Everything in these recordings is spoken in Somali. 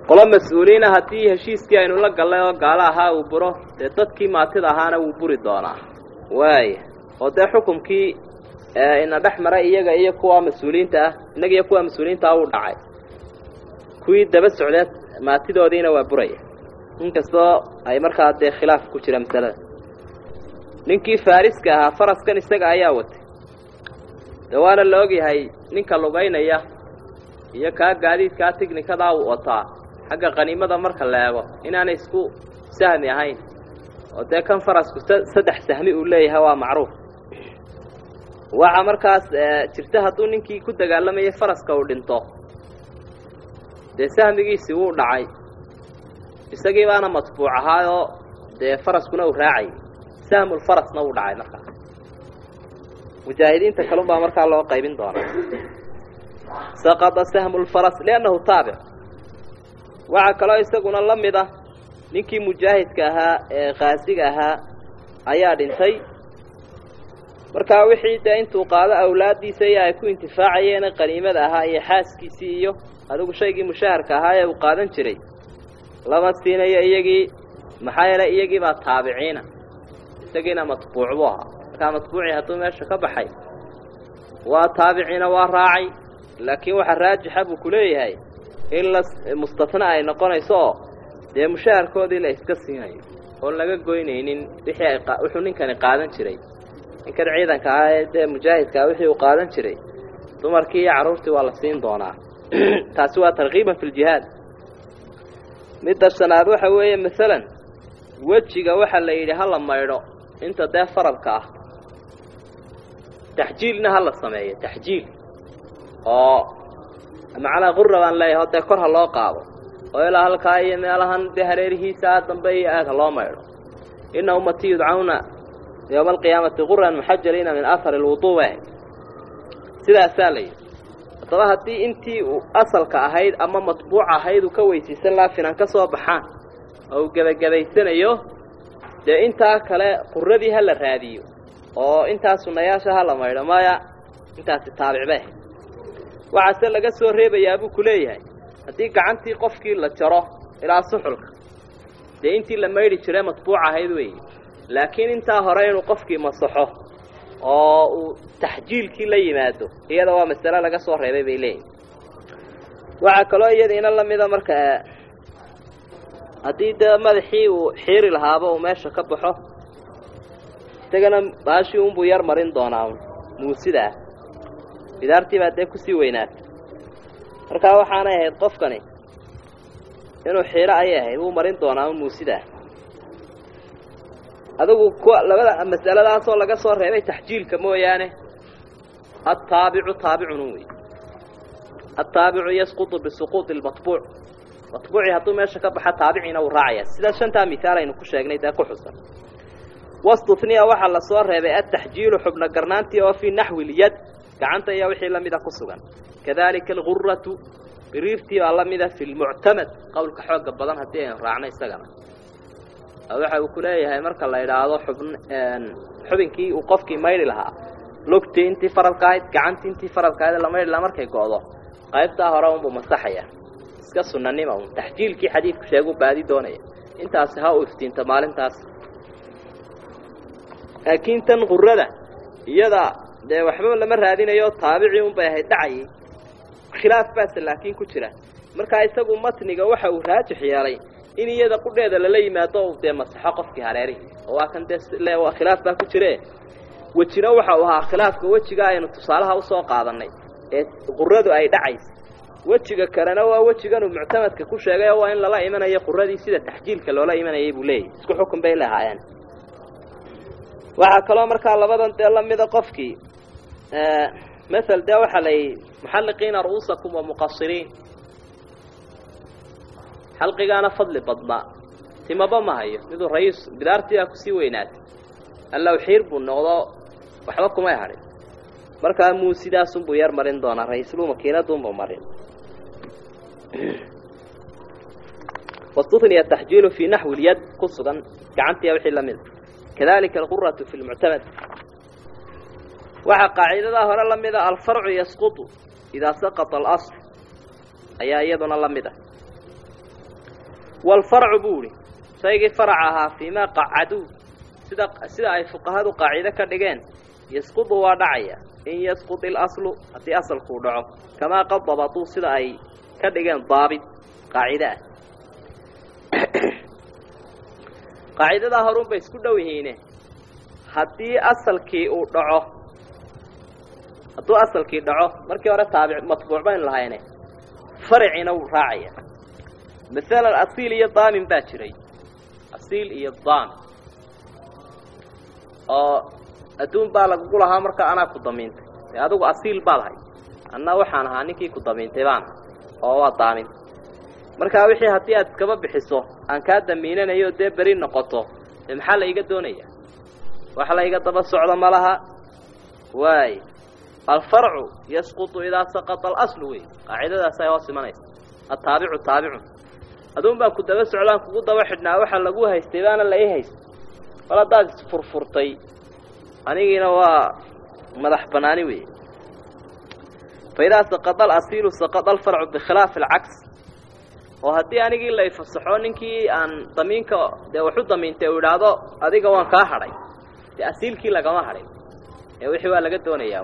qolo mas-uuliina haddii heshiiskii aynu la gallay oo gaalo ahaa uu buro dee dadkii maatida ahaana wuu buri doonaa waaya oo dee xukumkii ina dhex maray iyaga iyo kuwa mas-uuliyiinta ah innaga iyo kuwa mas-uuliyiinta ah uu dhacay kuwii daba socdeed maatidoodiina waa buraya inkastoo ay markaa dee khilaaf ku jira masalada ninkii faariska ahaa faraskan isaga ayaa watay dee waana la ogyahay ninka lugaynaya iyo kaa gaadiidkaa tighnikadaa uu wataa xagga qaniimada marka la eego inaanay isku sahmi ahayn oo dee kan farasku saddex sahmi uu leeyahay waa macruuf waxaa markaas jirta hadduu ninkii ku dagaalamayay faraska uu dhinto dee sahmigiisii wuu dhacay isagii baana matbuuc ahaayoo dee faraskuna uu raacayay sahmulfarasna wuu dhacay markaa mujaahidiinta kalun baa markaa loo qaybin doonaa saqada sahmulfaras liannahu taabic waxaa kaloo isaguna la mid ah ninkii mujaahidka ahaa ee kaasiga ahaa ayaa dhintay markaa wixii dee intuu qaado awlaaddiisa iyo ay ku intifaacayeene qaniimada ahaa iyo xaaskiisii iyo adigu shaygii mushaharka ahaa ee uu qaadan jiray lama siinayo iyagii maxaa yeelay iyagii baa taabiciina isagiina matbuuc buu ahaa markaa matbuucii hadduu meesha ka baxay waa taabiciina waa raacay laakiin waxa raajixa buu ku leeyahay in la mustatna ay noqonayso oo dee mushaharkoodii la iska siinayo oon laga goynaynin wixii ay wuxuu ninkani qaadan jiray ninkan ciidanka ah ee dee mujaahidkaa wixii uu qaadan jiray dumarkii iyo carruurtii waa la siin doonaa taasi waa tarkiiban fi ljihaad midda shanaad waxa weeye masalan wejiga waxaa la yidhi ha la maydho inta dee faradka ah taxjiilna ha la sameeyo taxjiil oo macnaa qura baan leeyahay o dee kor ha loo qaado oo ilaa halkaa iyo meelahan dee hareerihiisa dambe iyo aad ha loo maydho ina ummatii yudcawna yowma alqiyaamati quran muxajaliina min ahari lwuduu waah sidaasaa la yidhi haddaba haddii intii uu asalka ahayd ama matbuuc ahayd uu ka weysiisan laha finan ka soo baxaan oo uu gebagabaysanayo dee intaa kale quradii ha la raadiyo oo intaa sunnayaasha ha la maydho maya intaasi taabicbeh waxaase laga soo reebayaa buu ku leeyahay haddii gacantii qofkii la jaro ilaa suxulka dee intii la maydhi jire matbuuc ahayd weeye laakiin intaa hore inuu qofkii masaxo oo uu taxjiilkii la yimaado iyada waa masale laga soo reebay bay leeyihin waxaa kaloo iyadiina lamida marka haddii dee madaxii uu xiiri lahaaba uu meesha ka baxo isagana baashii unbuu yar marin doonaa muusida ah bidaartii baa dee kusii weynaatay markaa waxaanay ahayd qofkani inuu xiiro ayay ahayd wuu marin doonaa un muusidaa adigu kuwa labada mas'aladaasoo laga soo reebay taxjiilka mooyaane altaabicu taabicunu wey altaabicu yasqutu bisuquuطi lmatbuuc matbuucii hadduu meesha ka baxa taabiciina wuu raacaya sida shantaa mihaal aynu ku sheegnay dee ku xusan wastuniya waxaa lasoo reebay ataxjiilu xubno garnaantii oo fii naxwi lyad gacanta iyo wixii lamida ku sugan kadalika alguratu biriirtii baa lamida fi lmuctamad qowlka xooga badan haddii aynu raacno isagana waxa uu ku leeyahay marka la idhaahdo xubn xubinkii uu qofkii maydhi lahaa lugtii intii faradka ahayd gacantii intii faradka ahayd la maydhi lahaa markay go'do qaybtaa hore unbuu masaxaya iska sunanima un taxjiilkii xadiidku sheegu baadi doonaya intaasi ha u iftiinta maalintaas laakiin tan qurada iyada dee waxba lama raadinayo taabicii unbay ahayd dhacayay khilaaf baase laakiin ku jira markaa isagu matniga waxa uu raajix yeelay in iyada qudheeda lala yimaado u dee masaxo qofkii hareerihii oo waa kan dee khilaaf baa ku jire wejina waxa uu ahaa khilaafka wejiga aynu tusaalaha usoo qaadanay ee quradu ay dhacaysa wejiga kalena waa wejiganuu muctamadka ku sheegay oo waa in lala imanayo quradii sida taxjiilka loola imanayay buu leeyahy isku xukun bay lahaayeen waxaa kaloo markaa labadan dee lamida qofkii mael dee waxaa la yidhi muxalliqiina ru'uusakum wa muqasiriin xalqigaana fadli badnaa timaba ma hayo miduu rayiis bidaartii baa kusii weynaatay allaw xiir buu noqdo waxba kumay hadhin markaa muusidaasunbuu yar marin doonaa ra-iisluu makiinadunbuu marin wastuniya taxjiilu fii naxwi lyad ku sugan gacantiya wixii lamida kadalika alquratu fi lmuctamad waxaa qaaciidadaa hore la mida alfarcu yasqutu idaa saqata alasl ayaa iyaduna la mid ah waalfarcu buu ihi shaygii farac ahaa fiimaa qacaduu sida sida ay fuqahadu qaacido ka dhigeen yasqudu waa dhacaya in yasqud ilaslu haddii asalkuu dhaco kamaa qad dabatuu sida ay ka dhigeen daabit qaacide ah qaacidadaa horun bay isku dhow yihiine haddii asalkii uu dhaco hadduu asalkii dhaco markii hore taabic matbuuc baynu lahayne fariciina wuu raacaya masalan asiil iyo daamin baa jiray asiil iyo daamin oo adduun baa lagugu lahaa marka anaa ku damiintay dee adigu asiil baad hay anna waxaan ahaa ninkii ku damiintay baan oo waa daamin markaa wixii haddii aad iskaba bixiso aan kaa damiinanayo dee beri noqoto dee maxaa la iga doonaya wax la iga daba socdo ma laha waay alfarcu yasqutu idaa saqata alaslu wey qaacidadaasay hoos imanaysa ataabicu taabicun aduun baan ku daba socdaan kugu daba xidhnaa waxa lagu haystay baana la ii haystay bal haddaad isfurfurtay anigiina waa madax banaani wey faidaa saqada alasiilu saqada alfarcu bikhilaafi alcaks oo haddii anigii la ifasaxo ninkii aan damiinka dee waxu damiintay uu idhaahdo adiga waan kaa hadhay dee asiilkii lagama hadhin ee wixii waa laga doonayaa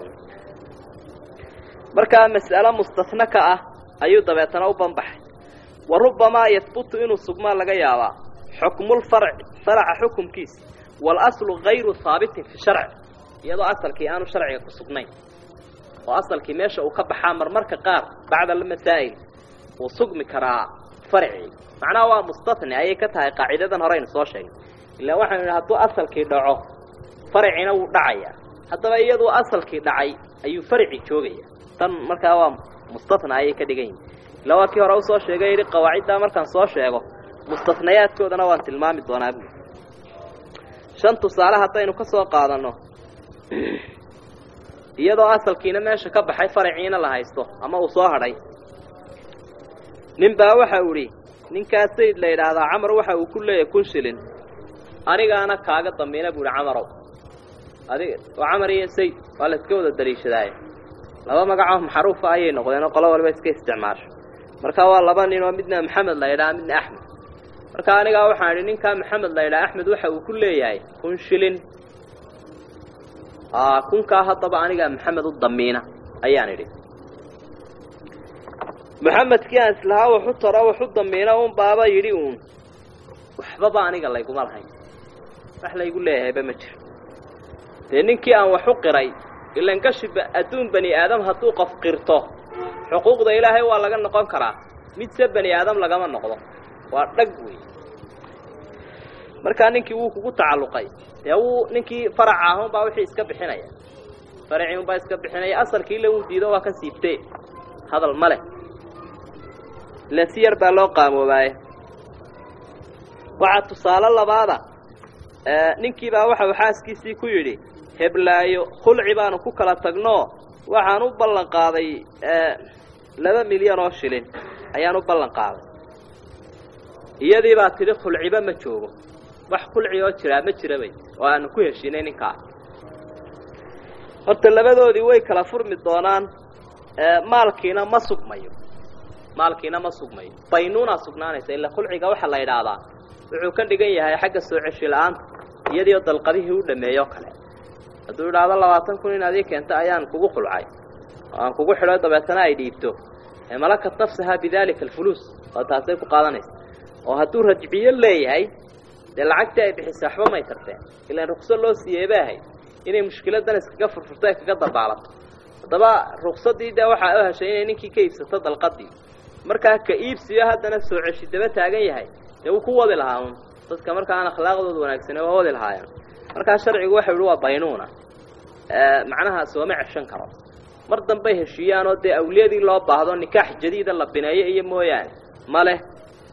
markaa mas'alo mustahna ka ah ayuu dabeetana u banbaxay wa rubbamaa yahbutu inuu sugmaa laga yaabaa xukmulfarci faraca xukumkiisa waalaslu gayru haabitin fi sharci iyadoo asalkii aanu sharciga ku sugnayn oo asalkii meesha uu ka baxaa marmarka qaar bacda almasaa'il wuu sugmi karaa farcii macnaha waa mustahni ayay ka tahay qaacidadan horeynu soo sheegnay ilaa waxaynu idhi hadduu asalkii dhaco farcina wuu dhacayaa haddaba iyaduu asalkii dhacay ayuu farci joogaya tan markaa waa mustahna ayay ka dhigan yihin ila waa kii hore usoo sheegay yidhi qawaaciddaa markaan soo sheego mustahnayaadkoodana waan tilmaami doonaa buuli shan tusaale haddaynu ka soo qaadanno iyadoo asalkiina meesha ka baxay faraciina la haysto ama uu soo hadhay nin baa waxa uu idhi ninkaa sayd la yidhaahdaa camar waxa uu ku leeyahay kun shilin anigaana kaaga damiina buu ihi camarow adig oo camar iyo sayd waa la iska wada daliishadaaye laba magacoo maxruufa ayay noqdeen oo qolo walba iska isticmaasho marka waa laba nin oo midna maxamed la yidhaha midna axmed marka anigaa waxaan idhi ninkaa maxamed la yidhaha axmed waxa uu ku leeyahay kun shilin kunkaa haddaba anigaa maxamed u damiina ayaan idhi maxamedkii aan islahaa waxu taro waxu damiina un baaba yidhi uun waxbaba aniga layguma lahayn wax laygu leeyahayba ma jiro dee ninkii aan waxu qiray ilan gashiba adduun bani aadam hadduu qof qirto xuquuqda ilaahay waa laga noqon karaa midse bani aadam lagama noqdo waa dhag wey markaa ninkii wuu kugu tacalluqay dee wuu ninkii faraca ah unbaa wixii iska bixinaya faracii unbaa iska bixinaya asalkii ila wuu diido waa ka siibtee hadal ma leh ilan si yar baa loo qaamoobaaye waxaa tusaale labaada ninkiibaa waxau xaaskiisii ku yidhi heblaayo khulci baanu ku kala tagnoo waxaan u ballan qaaday laba milyan oo shilin ayaan u ballan qaaday iyadii baa tidhi khulciba ma joogo wax khulci oo jiraa ma jira bay oo aanu ku heshiinay ninkaa horta labadoodii way kala furmi doonaan maalkiina ma sugmayo maalkiina ma sugmayo baynuunaa sugnaanaysa ilaa khulciga waxaa la yidhaahdaa wuxuu ka dhigan yahay xagga soo ceshi la-aanta iyadiio dalqadihii u dhameeyo kale hadduu idhaahdo labaatan kun in adii keenta ayaan kugu khulcay oo aan kugu xidho dabeetana ay dhiibto malakat nafsahaa bidalika alfuluus oo taasay ku qaadanaysa oo hadduu rajciyo leeyahay dee lacagtii ay bixisay waxba may tarteen ilaan rukso loo siiyey bay ahayd inay mushkiladan iskaga furfurto ee kaga dabaalato haddaba ruksadii dee waxaa u heshay inay ninkii ka iibsato dalqadii markaa ka iibsiyo haddana soo ceshi daba taagan yahay dee wuu ku wadi lahaa un dadka marka aan akhlaaqdooda wanaagsane waa wadi lahaayeen markaa sharcigu waxau yihi waa baynuuna macnaha sooma ceshan karo mar dambay heshiiyaanoo dee awliyadii loo baahdo nikaax jadiida la bineeyo iyo mooyaane ma leh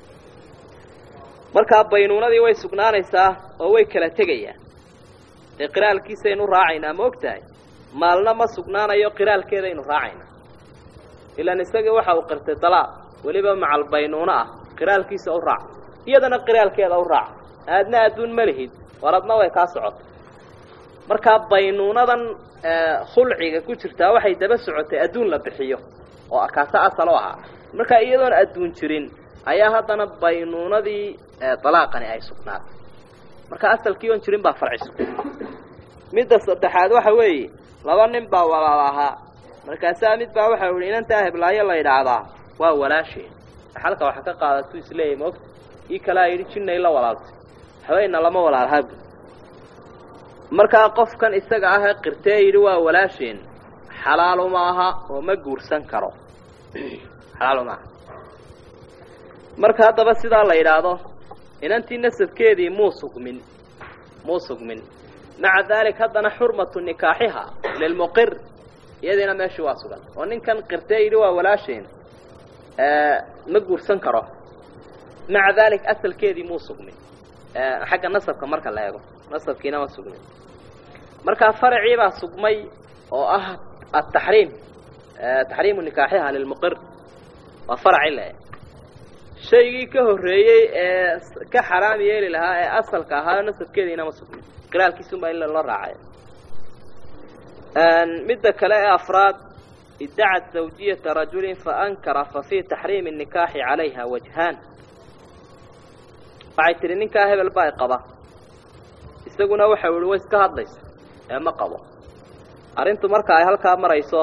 markaa baynuunadii way sugnaanaysaa oo way kala tegayaan dee qiraalkiisaynu raacaynaa ma og tahay maalna ma sugnaanayo qiraalkeedaynu raacaynaa ilaan isagii waxa uu qirtay dalaaq weliba macal baynuuno ah qiraalkiisa u raac iyadana qiraalkeeda u raac aadna adduun ma lihid waradna way kaa socota markaa baynuunadan khulciga ku jirtaa waxay daba socotay adduun la bixiyo oo kaasa asal u ahaa markaa iyadoon adduun jirin ayaa haddana baynuunadii dalaaqani ay sugnaatay marka asalkii oon jirin baa farciso midda saddexaad waxa weeye laba nin baa walaal ahaa markaasaa mid baa waxa yihi inantaa heblaayo la yidhaahdaa waa walaasheen xalka waxa ka qaadatu isleeyahy maogta ii kalaa yidhi jinnay la walaaltay haweenna lama walaalhabu markaa qofkan isaga ah ee qirtee yidhi waa walaasheen xalaalu maaha oo ma guursan karo xalaalu maaha marka haddaba sidaa la yidhaahdo inantii nasabkeedii muu sugmin muu sugmin maca daalik haddana xurmatu nikaaxiha lilmuqir iyadiina meeshii waa sugan oo ninkan qirtee yidhi waa walaasheen ma guursan karo maca daalik asalkeedii muu sugmin xagga nasabka marka la eego nasabkiina ma sugmin markaa faracii baa sugmay oo ah ataxriim taxriimu nikaaxiha lilmuqir waa faraci le shaygii ka horreeyey ee ka xaraam yeeli lahaa ee asalka ahaa nasabkeediina ma sugmin qiraalkiisunbaa in loo raacay midda kale ee afraad iddacat zawjiyata rajulin faankara fa fii taxriimi nikaaxi calayha wajhaan waxay tihi ninkaa hebel baa qaba isaguna waxau yihi way iska hadlaysa ee ma qabo arrintu marka ay halkaa marayso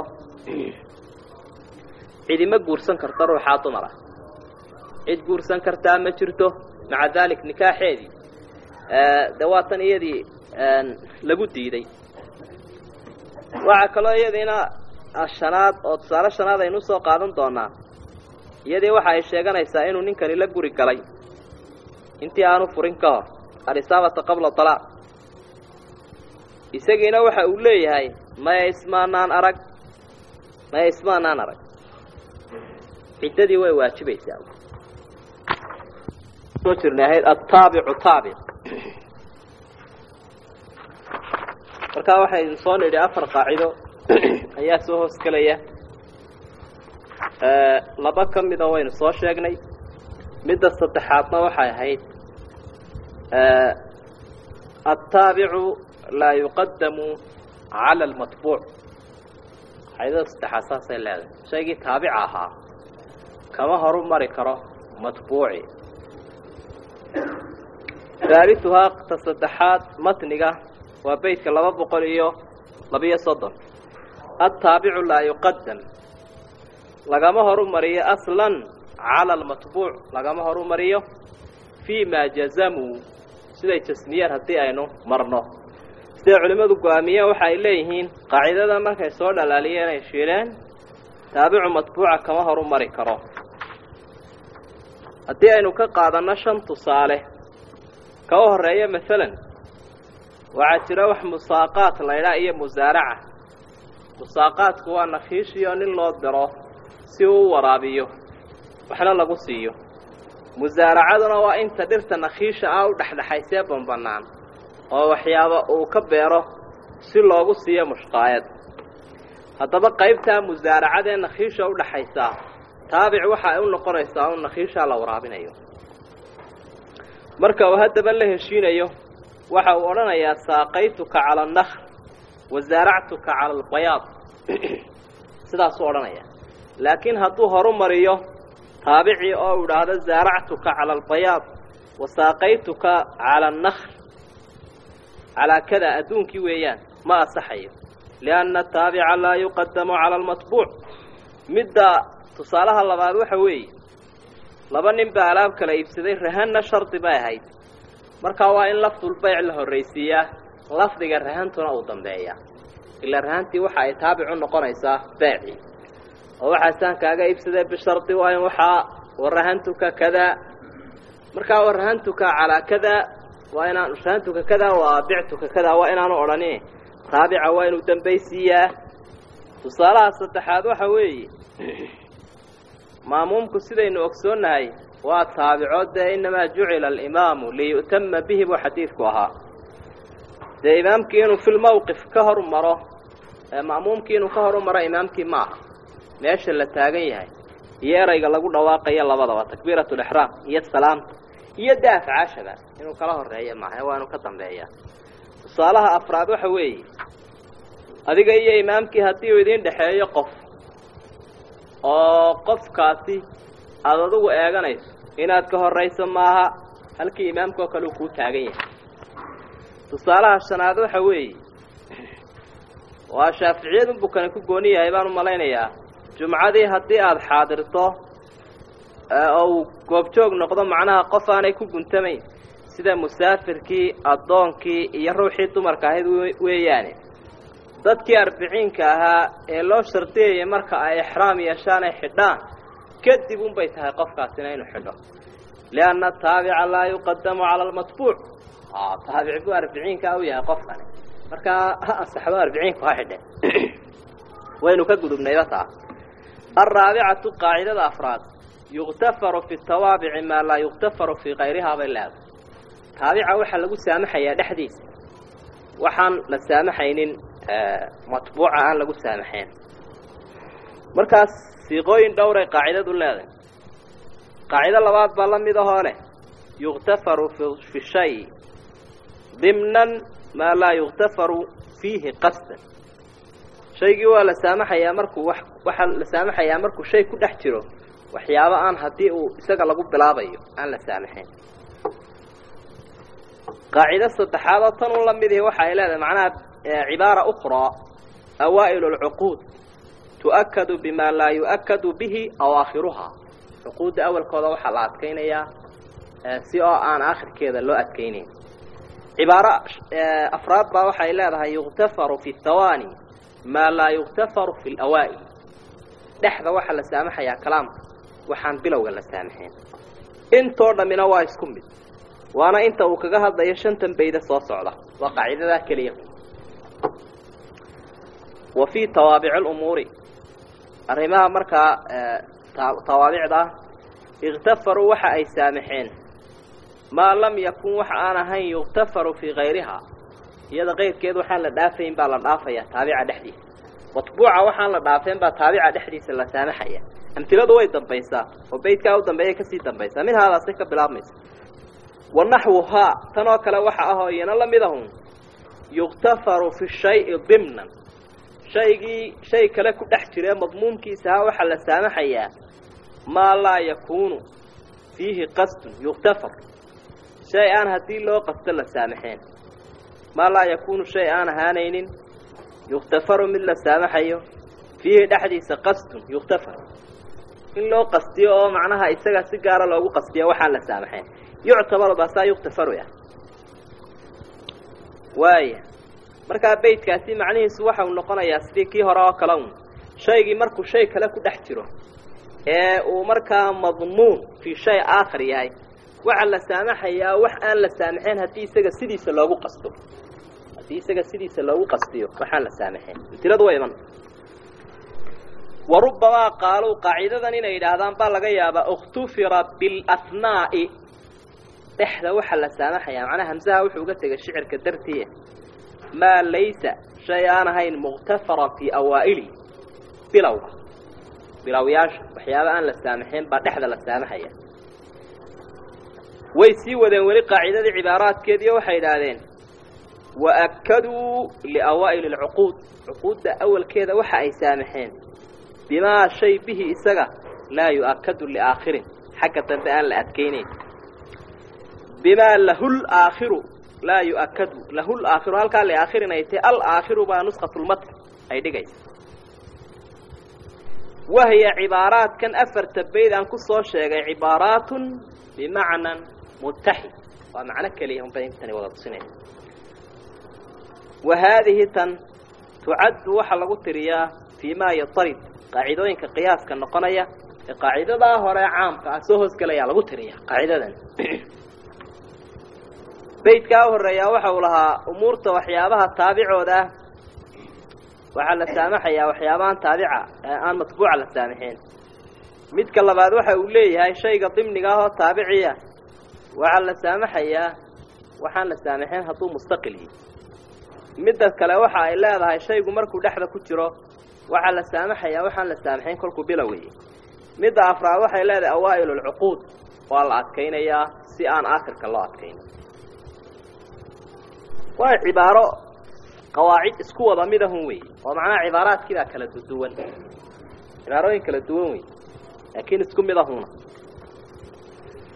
cidima guursan karta ruuxaa dumara cid guursan kartaa ma jirto maca daalik nikaaxeedii de waa tan iyadii lagu diiday waxaa kaloo iyadiina shanaad oo tusaale shanaad aynu usoo qaadan doonaa iyadii waxa ay sheeganaysaa inuu ninkani la guri galay intii aanu furin ka hor alisaabata qabla talaaq isagiina waxa uu leeyahay maya ismaanaan arag maya ismaanaan arag ciddadii way waajibaysaa soo jirnay ahayd attaabicu taabic markaa waxaynu soo nidhi afar qaacido ayaa soo hoos gelaya laba ka mida waynu soo sheegnay midda saddexaadna waxay ahayd altaabicu laa yuqadamu cala almatbuuc qacidada saddexaad saasay leedahay shaygii taabica ahaa kama horu mari karo matbuuci haalituhaa ta saddexaad matniga waa beytka laba boqol iyo labiyo soddon altaabicu laa yuqadam lagama horu mariyo aslan cala almatbuuc lagama horu mariyo fii ma jazamuu siday jasmiyeen haddii aynu marno siday culimmadu go-aamiyeen waxa ay leeyihiin qaacidada markay soo dhalaaliyeen ay shiileen taabicu matbuuca kama horu mari karo haddii aynu ka qaadanno shan tusaale ka u horreeya masalan waxaa jira wax musaaqaat laydhaa iyo musaaraca musaaqaadku waa nakiishiyo nin loo diro si uu u waraabiyo waxna lagu siiyo musaaracaduna waa inta dhirta nakiisha ah u dhexdhexaysee banbanaan oo waxyaaba uu ka beero si loogu siiyo mushqaayad haddaba qaybtaa musaaracadee nakiisha u dhaxaysaa taabic waxa ay u noqonaysaa un nakiishaa la waraabinayo marka uu haddaba la heshiinayo waxa uu odhanayaa saaqaytuka cala annakhl wasaaractuka cala albayaad sidaasuu odhanaya laakiin hadduu horu mariyo taabicii oo u idhaahdo saaractuka cala albayaad wasaaqaytuka cala annakhl calaa kada adduunkii weeyaan ma asaxayo lianna ataabica laa yuqadamu cala almatbuuc midda tusaalaha labaad waxa weeye laba nin baa alaab kala iibsaday rahanna shardi bay ahayd markaa waa in lafdulbayc la horraysiiyaa lafdiga rahantuna uu dambeeyaa ilaa rahantii waxa ay taabic u noqonaysaa beecii oo waxaasaan kaaga iibsaday bishardi waa in waxaa warahantuka kadaa markaa warahantuka calaa kadaa waa inaan rahantuka kadaa waa bictuka kadaa waa inaanu odhanin taabica waa inuu dambaysiiyaa tusaalaha saddexaad waxa weeye maamuumku sidaynu ogsoonnahay waa taabico dee innamaa jucila alimaamu liyu'tama bihi buu xadiidku ahaa dee imaamkii inuu filmowqif ka horu maro ma'muumkii inuu ka horu maro imaamkii ma aha meesha la taagan yahay iyo erayga lagu dhawaaqayo labadaba takbiiratu lixraam iyo salaamta iyo dee afcaashaba inuu kala horeeyo maaha waa inuu ka dambeeyaa tusaalaha afraad waxa weeye adiga iyo imaamkii haddii uu idiin dhexeeyo qof oo qofkaasi aada adigu eeganayso inaad ka horayso maaha halkii imaamkaoo kale uu kuu taagan yahay tusaalaha shanaad waxa weeye waa shaaficiyadun buu kani ku gooni yahay baan u malaynayaa jumcadii haddii aada xaadirto oo uu goobjoog noqdo macnaha qof aanay ku guntamayn sida musaafirkii addoonkii iyo ruuxii dumarka ahayd weeyaane dadkii arbiciinka ahaa ee loo shardiyayay marka ay exraam yeeshaan ay xidhaan kadib unbay tahay qofkaasina inuu xidho lianna ataabica laa yuqadamu cala almatbuuc taabic buu arbiciinkaa u yahay qofkani markaa ha ansaxdo arbiciinku ha xidhe waynu ka gudubnayba taa alraabicatu qaacidada afraad yuktafaru fi tawaabici maa laa yuktafaru fii kayrihaa bay leedahay taabica waxaa lagu saamaxayaa dhexdiisa waxaan la saamaxaynin matbuuca aan lagu saamaxayn markaas siiqooyin dhowray qaacidadu leedahay qaacido labaad baa la mid ahoo leh yuktafaru fi shay dimnan maa laa yuktafaru fiihi qasdan shaygii waa la saamaxayaa markuu wax waxaa la saamaxayaa markuu shay ku dhex jiro waxyaabo aan haddii uu isaga lagu bilaabayo aan la saamaxayn qaacido saddexaad oo tan un la mid ihi waxa ay leedahay macnaha cibaara ukhraa awaa'ilu alcuquud tu'akadu bima laa yu'akadu bihi awaakhiruhaa cuquudda awalkooda waxaa la adkaynayaa si oo aan aakhirkeeda loo adkaynayn cibaaro afraad baa waxay leedahay yuktafaru fi thawaani maa laa yuktafaru fi lawaa'il dhexda waxaa la saamaxayaa kalaamka waxaan bilowga la saamaxayn intoo dhammina waa isku mid waana inta uu kaga hadlayo shantan bayda soo socda waa qaacidadaa keliya wa fii tawaabici lumuuri arrimaha markaa tawaabicda ikhtafaruu waxa ay saamaxeen maa lam yakun wax aan ahayn yuktafaru fii kayrihaa iyada qayrkeed waxaan la dhaafayn baa la dhaafayaa taabica dhexdiisa matbuuca waxaan la dhaafeen baa taabica dhexdiisa la saamaxaya amtiladu way dambaysaa oo beydkaa u dambeeya kasii dambaysaa mid haadaasay ka bilaabmaysa wa naxwuhaa tan oo kale waxa ahoo iyana la mid ahun yuktafaru fi shayi dimnan shaygii shay kale ku dhex jiree madmuumkiisaha waxaa la saamaxayaa maa laa yakuunu fiihi qasdun yuktafar shay aan haddii loo qasto la saamaxeen maa laa yakuunu shay aan ahaanaynin yuktafaru mid la saamaxayo fiihi dhexdiisa qasdun yuktafar in loo qastiyo oo macnaha isaga si gaara loogu qastiyo waxaan la saamaxayn yuctabaru baasaa yuktafaru ah waaya markaa beydkaasi macnihiisu waxau noqonayaa sidii kii hore oo kale un shaygii markuu shay kale ku dhex jiro ee uu markaa madmuun fii shay aakhar yahay waxaa la saamaxayaa wax aan la saamaxayn haddii isaga sidiisa loogu qasto haddii isaga sidiisa loogu qastiyo waxaan la saamaxayn amtiladu waa iman wa rubbamaa qaaluu qaacidadan inay yidhaahdaan baa laga yaabaa ikhtufira bilathnaa'i dhexda waxaa la saamaxayaa macnaha hamsaha wuxuu uga tegay shicirka dartii maa laysa shay aan ahayn mukhtafaran fii awaa'ili bilowga bilowyaasha waxyaaba aan la saamaxayn baa dhexda la saamaxaya way sii wadeen weli qaacidadii cibaaraadkeediiyo waxay idhaahdeen waakaduu liawaa'ili alcuquud cuquudda awalkeeda waxa ay saamaxeen bimaa shay bihi isaga laa yu'akadu liaakhirin xagga dambe aan la adkaynayn bimaa lahul aakhiru laa yu'akadu lahul aakhiru halkaa liaakhirin ay tahay alaakhiru baa nuskhatulmatn ay dhigaysa wahiya cibaaraadkan afarta bayd aan ku soo sheegay cibaaraatun bimacnan mutaxid waa macno keliya unbay intani wada tusinaysa wa haadihi tan tucaddu waxaa lagu tiriyaa fii maa yatarid qaacidooyinka qiyaaska noqonaya ee qaacidadaa hore caamka ah soo hoosgelayaa lagu tiriyaa qaacidadan beydkaa u horreeyaa waxa uu lahaa umuurta waxyaabaha taabicooda ah waxaa la saamaxayaa waxyaabahan taabica aan matbuuca la saamaxeen midka labaad waxa uu leeyahay shayga dimniga ah oo taabiciya waxaa la saamaxayaa waxaan la saamaxeen hadduu mustaqil yihi midda kale waxa ay leedahay shaygu markuu dhexda ku jiro waxaa la saamaxayaa waxaan la saamaxayn kolkuu bilowayay midda afraad waxay leedahay awaa'il alcuquud waa la adkaynayaa si aan aakhirka loo adkayn waa cibaaro qawaacid isku wada midahun wey oo macnaha cibaaraadkiibaa kala duwan cibaarooyin kala duwan wey laakiin isku midahuna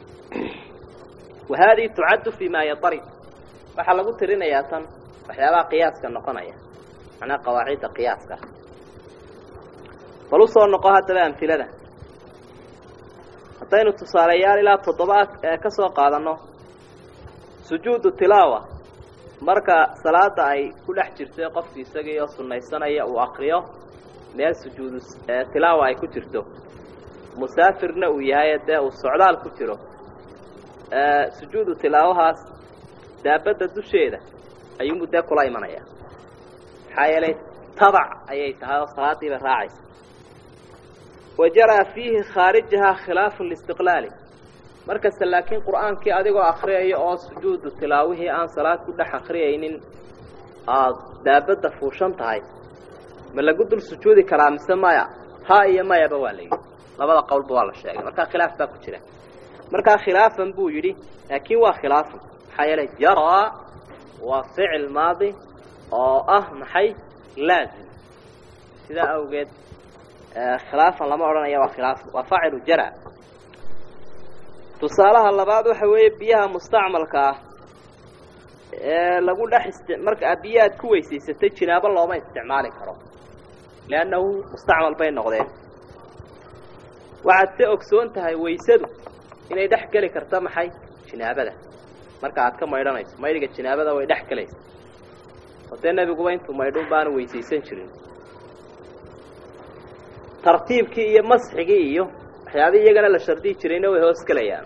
wa haadihi tucaddu fii maa yatarid waxaa lagu tirinayaa tan waxyaabaha qiyaaska noqonaya macnaha qawaacidda qiyaaska bal usoo noqo haddaba amhilada haddaynu tusaaleyaal ilaa toddoba ka soo qaadanno sujuudu tilaawa marka salaada ay ku dhex jirto qofki isagii oo sunnaysanaya uu akriyo meel sujuudu tilaawa ay ku jirto musaafirna uu yahay dee uu socdaal ku jiro sujuudu tilaawahaas daabadda dusheeda ayuunbu dee kula imanaya maxaa yeelay tabac ayay tahay oo salaadiiba raacaysa wa jaraa fiihi khaarijahaa khilaafu listiqlaali markasta laakiin qur'aankii adigoo akriyaya oo sujuudu tilaawihii aan salaad ku dhex akriyaynin aad daabadda fuushan tahay ma lagu dul sujuudi karaa mise maya ha iyo mayaba waa la yidhi labada qowlba waa la sheegay markaa khilaaf baa ku jira markaa khilaafan buu yidhi laakiin waa khilaafan maxaa yeelay jaraa waa ficil maadi oo ah maxay laazim sidaa awgeed khilaafan lama odhanaya waa khilaafan waa faacilu jara tusaalaha labaad waxa weeye biyaha mustacmalka ah ee lagu dhex isti marka biyo aad ku weysaysatay jinaabo looma isticmaali karo leannahu mustacmal bay noqdeen waxaad se ogsoon tahay waysadu inay dhex geli karta maxay jinaabada marka aad ka maydhanayso maydhiga jinaabada way dhex gelaysa oo dee nebiguba intuu maydhun baanu weysaysan jirin tartiibkii iyo masxigii iyo waxyaabihii iyagana la shardiyi jirayna way hoos gelayaan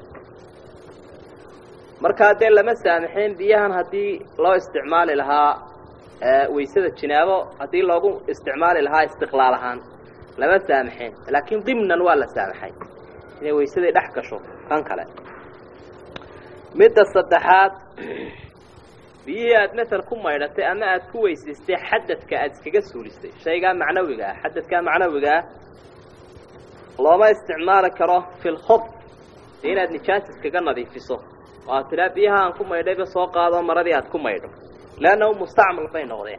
markaa dee lama saamaxeen biyahan haddii loo isticmaali lahaa waysada jinaabo haddii loogu isticmaali lahaa istiqlaal ahaan lama saamaxeen laakiin dimnan waa la saamaxay inay waysadii dhex gasho kan kale midda saddexaad biyihii aad masel ku maydhatay ama aad ku weysaystay xadadka aada iskaga suulisay shaygaa macnawiga ah xadadkaa macnawiga ah looma isticmaali karo fi lkhub dee inaad nijaas iskaga nadiifiso oo aad tidhaa biyaha aan ku maydhayba soo qaado maradii aad ku maydho leannahu mustacmal bay noqdeen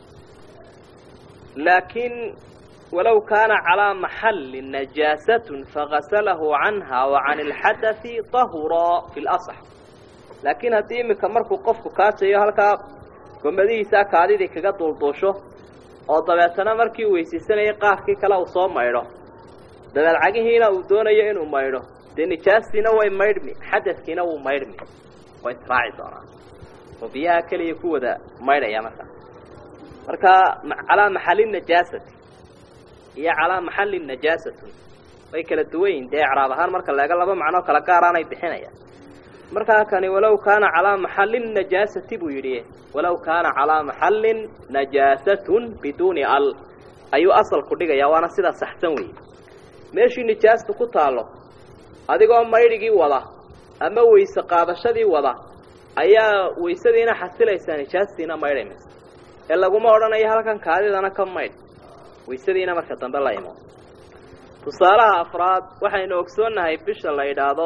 laakiin walow kaana calaa maxalli najaasatun fagasalahu canha wa can ilxadai tahura fi lasax laakiin haddii iminka markuu qofku kaajayo halkaa gomadihiisaa kaadidii kaga duulduusho oo dabeetana markii uu weysaysanayay qaarkii kale uu soo maydho dabeed cagihiina uu doonayo inuu maydho dee nijaastiina way maydhmi xadadkiina wuu maydhmi way israaci doonaan oo biyaha keliya ku wada maydhaya marka marka calaa maxali najaasati iyo calaa maxalli najaasatun way kala duwan yihin dee ecraab ahaan marka laega laba macnoo kala gaaraanay bixinayaan markaa kani walow kaana calaa maxallin najaasati buu yidhi walow kaana calaa maxallin najaasatun biduuni al ayuu asalku dhigayaa waana sidaa saxsan weeye meeshii nijaastu ku taallo adigoo maydhigii wada ama weyse qaadashadii wada ayaa weysadiina xasilaysaa nijaastiina maydhaymaysa ee laguma odhanayo halkan kaadidana ka maydh weysadiina marka dambe la imo tusaalaha afraad waxaynu ogsoonnahay bisha la yidhaahdo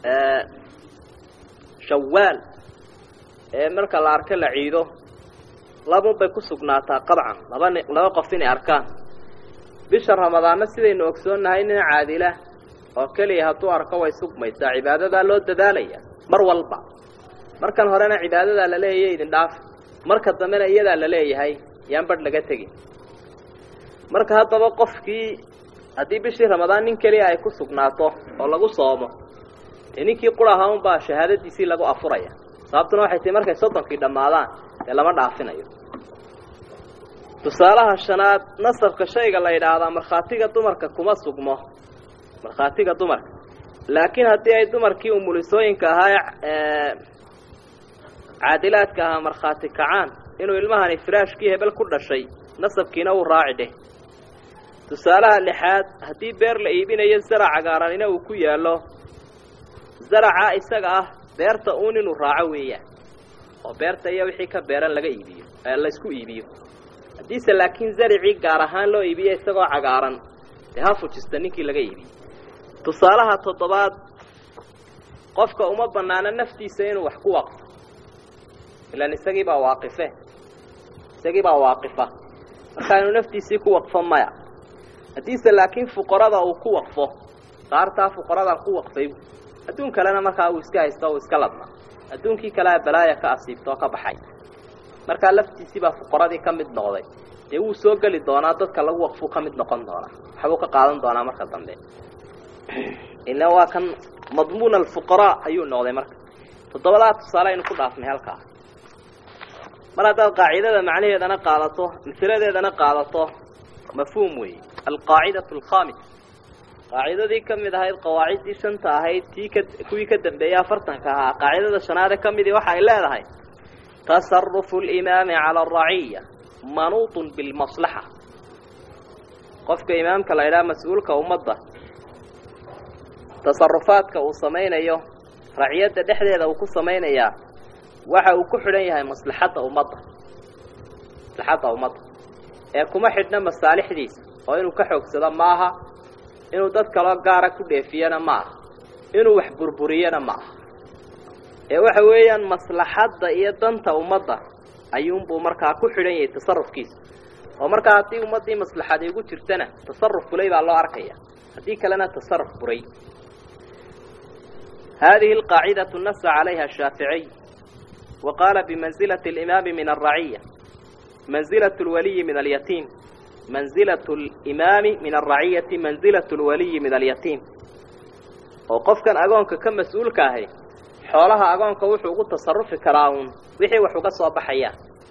shawaal ee marka la arko la ciido labun bay ku sugnaataa qabcan laba ni laba qof inay arkaan bisha ramadaanna sidaynu ogsoonnahay nin caadila oo keliya hadduu arko way sugmaysaa cibaadadaa loo dadaalaya mar walba markan horena cibaadadaa la leeyahay idin dhaaf marka dambena iyadaa la leeyahay yaan badh laga tegin marka haddaba qofkii haddii bishii ramadaan nin keliya ay ku sugnaato oo lagu soomo dee ninkii qura ahaa unbaa shahaadadiisii lagu afuraya sababtuna waxay tahi markay soddonkii dhammaadaan dee lama dhaafinayo tusaalaha shanaad nasabka shayga la yidhaahdaa markhaatiga dumarka kuma sugmo markhaatiga dumarka laakiin haddii ay dumarkii umulisooyinka ahaa ee caadilaadka ahaa markhaati kacaan inuu ilmahani firaashkii hebel ku dhashay nasabkiina wuu raaci dheh tusaalaha lixaad haddii beer la iibinayo zarac cagaaranina uu ku yaallo zaraca isaga ah beerta uun inuu raaco weeyaan oo beerta iyo wixii ka beeran laga iibiyo la isku iibiyo haddiise laakiin zaricii gaar ahaan loo iibiyo isagoo cagaaran dee ha fujista ninkii laga iibiyey tusaalaha toddobaad qofka uma bannaano naftiisa inuu wax ku waqfo ilaan isagii baa waaqife isagii baa waaqifa markaa inuu naftiisii ku waqfo maya haddiise laakiin fuqarada uu ku waqfo qaartaa fuqaradan ku waqfay adduun kalena markaa uu iska haysto uu iska ladna adduunkii kalea balaaya ka asiibta oo ka baxay markaa laftiisii baa fuqaradii ka mid noqday dee wuu soo geli doonaa dadka lagu waqfuu ka mid noqon doonaa waxbuu ka qaadan doonaa marka dambe ila waa kan madmuun alfuqaraa ayuu noqday marka toddobadaa tusaale aynu ku dhaafnay halkaa mar haddaad qaacidada macnaheedana qaadato masiladeedana qaadato mafhuum weeye alqaacidatu alkhamis qaacidadii ka mid ahayd qawaaciddii shanta ahayd tii ka kuwii ka dambeeyey afartanka ahaa qaacidada shanaade ka midii waxa ay leedahay tasarufu alimaami cala araciya manuutun bilmaslaxa qofka imaamka la idhaha mas-uulka ummadda tasarufaadka uu samaynayo raciyadda dhexdeeda uu ku samaynayaa waxa uu ku xidhan yahay maslaxadda ummadda maslaxadda ummadda ee kuma xidhna masaalixdiisa oo inuu ka xoogsado maaha inuu dad kaloo gaara ku dheefiyana ma aha inuu wax burburiyana ma aha ee waxa weeyaan maslaxadda iyo danta ummadda ayuunbuu markaa ku xidhan yahay tasarufkiisa oo markaa haddii ummaddii maslaxadi ugu jirtana tasaruf fulay baa loo arkaya haddii kalena tasaruf buray هذه القاعدة نص عليها الشافعي وقال بمنزلة الإمام من الرعية منزلة الولي من اليتيم منزلة الإمام من الرعية منزلة الولي من اليتيم وقف كان أقونك كم مسؤول كاهي حولها أقونك وحوق التصرف كراون وحي وحوق الصباحية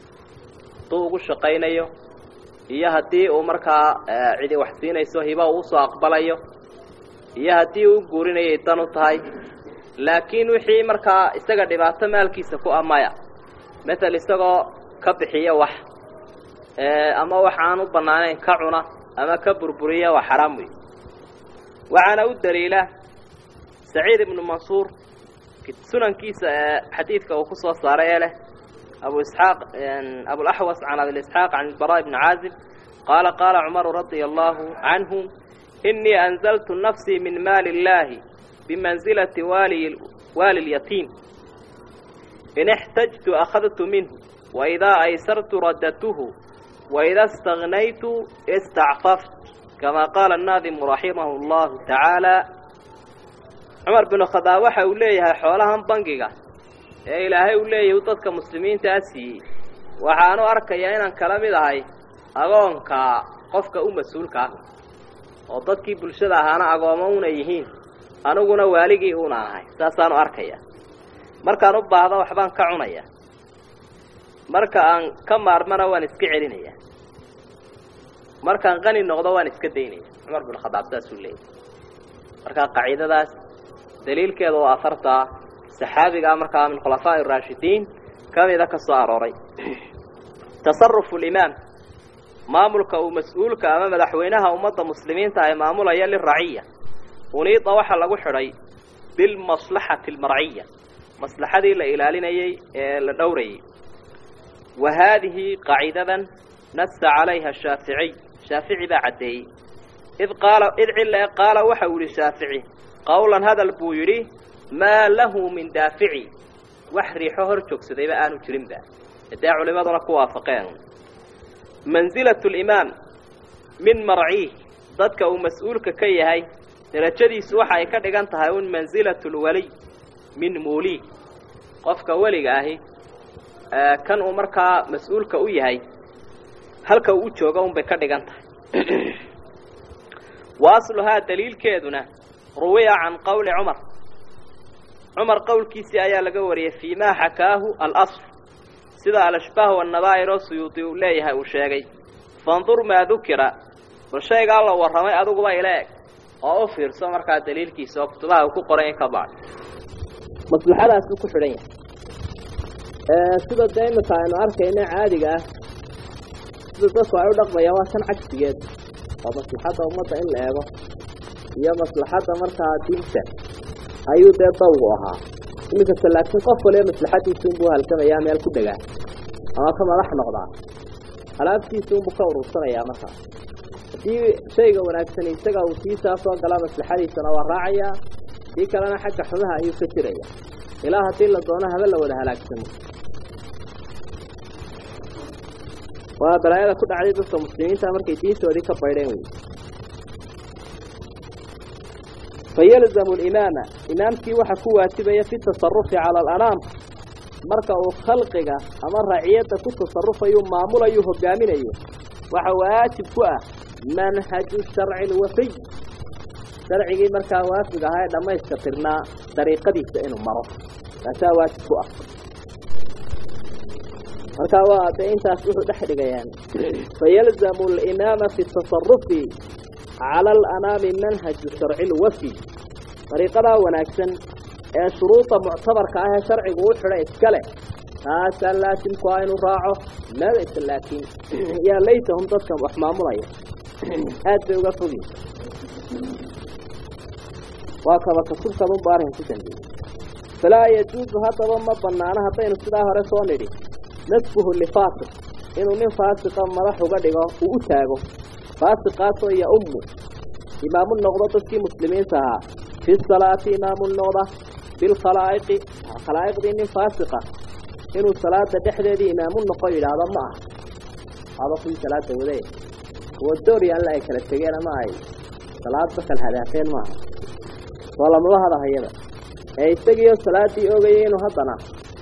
طوق الشقينيو iyo haddii uu markaa cidi wax siinayso hiba uu soo aqbalayo iyo haddii uu guurinayay dan u tahay laakiin wixii markaa isaga dhibaato maalkiisa ku amaya matal isagoo ka bixiya wax ama wax aan u bannaanayn ka cuna ama ka burburiya waa xaraam wey waxaana u daliila saciid ibnu mansuur sunankiisa ee xadiidka uu ku soo saaray ee leh abu isxaaq abulaxwas can abilisxaaq can ilbaraa ibni caazib qaala qaala cumaru radia allahu canhu inii anzaltu nafsii min maali illaahi بمنزلة والي, والي اليتيم إن احتجت أخذت منه وإذا أيسرت رددته وإذا استغنيت استعففت كما قال الناظم رحمه الله تعالى عمر بن الخطاب waxa uu leeyahay xoolahan bangiga ee ilaahay uu leeyahay dadka muslimiinta asii waxaanu arkayaa inaan kala mid ahay agoonka qofka u mas-uulka ah oo dadkii bulshada ahaana agoomo una yihiin aniguna waaligii uuna ahay saasaanu arkaya markaan u baahdo waxbaan ka cunaya marka aan ka maarmana waan iska celinaya markaan qani noqdo waan iska daynaya cumar bin khadaab saasuu leeyahy markaa qaciidadaas daliilkeeda oo afartaa saxaabigaa markaa min khulafaa'i araashidiin ka mida ka soo arooray tasarufu limaam maamulka uu mas-uulka ama madaxweynaha ummadda muslimiinta ay maamulaya liraciya uniida waxaa lagu xidhay bilmaslaxati almarciya maslaxadii la ilaalinayey ee la dhowrayay wa haadihi qaacidadan nasa calayha shaaficiy shaafici baa caddeeyey id qaala id cille qaala waxa uu yihi shaafici qowlan hadal buu yidhi maa lahu min daafici wax riixo hor joogsadayba aanu jirinba dee culimaduna ku waafaqeen mansilatu limaam min marciih dadka uu mas-uulka ka yahay darajadiisu waxa ay ka dhigan tahay un mansilatu lwaliy min muulii qofka weliga ahi kan uu markaa mas-uulka u yahay halka uu u joogo unbay ka dhigan tahay wa asluhaa daliilkeeduna ruwiya can qowli cumar cumar qowlkiisii ayaa laga wariyey fii maa xakaahu alasl sida alashbaah wannadaa'ir oo suyuudi uu leeyahay uu sheegay fandur maa dukira bal shaygaa la warramay adiguba ila eg oo u fiirso markaa daliilkiisa oo kutubaha uu ku qoray in ka baad maslaxadaasuu ku xidhan yahay sida dee imika aynu arkayna caadiga ah sida dadku ay u dhaqmayaan waa kan cagsigeed oo maslaxadda ummadda in la eego iyo maslaxadda markaa diinta ayuu dee dawgu ahaa iminkasta laakiin qof waliba maslaxadiisa unbuu halgamayaa meel ku degaa ama ka madax noqdaa alaabtiisa unbuu ka urursanayaa markaa haddii shayga wanaagsan isaga uu siisaa soo galaa maslaxadiisana waa raacayaa dii kalena xagga xumaha ayuu ka jiraya ilaa haddii la doono haba la wada halaagsamo waa balaayada ku dhacday dadka muslimiinta markay diintoodii ka baydheen wey fayalzamu alimaama imaamkii waxa ku waajibaya fi tasarufi cala alanaam marka uu khalqiga ama raciyadda ku tasarufayu maamulayu hogaaminayo waxa waajib ku ah manhaju sharci lwafiy sharcigii markaa waafiga ahaa ee dhammayska tirnaa dariiqadiisa inuu maro taasaa waajib ku ah markaa waa dee intaas wuxuu dhex dhigayaan fayalzamu alimaama fi tasarufi cala alanaami manhaju sharci lwafiy dariiqadaa wanaagsan ee shuruuda muctabarka ah ee sharcigu u xidha iska leh taasaa laasimku ah inuu raaco madaysa laakiin yaa laytahum dadkan wax maamulaya aad bay uga fogyiin waa kaba kasubkadunba arrin ku dambeeyey falaa yajuusu haddaba ma banaano haddaynu sidaa hore soo nidhi nasbuhu lifaasiq inuu nin faasiqa madax uga dhigo uu u taago faasiqaasoo iyo ummu imaamu noqdo dadkii muslimiinta ahaa fi salaati imaamu noqda bilkhalaa'iqi khalaa'iqdii nin faasiqa inuu salaada dhexdeedii imaamu noqo yidhaahdo ma aha aba kuwii salaada wade kuwa dooryaanle ay kala tegeen ama ay salaadba kala hadaafeen maaha soo lamaba hadahayada ee isagiioo salaaddii ogayay inuu haddana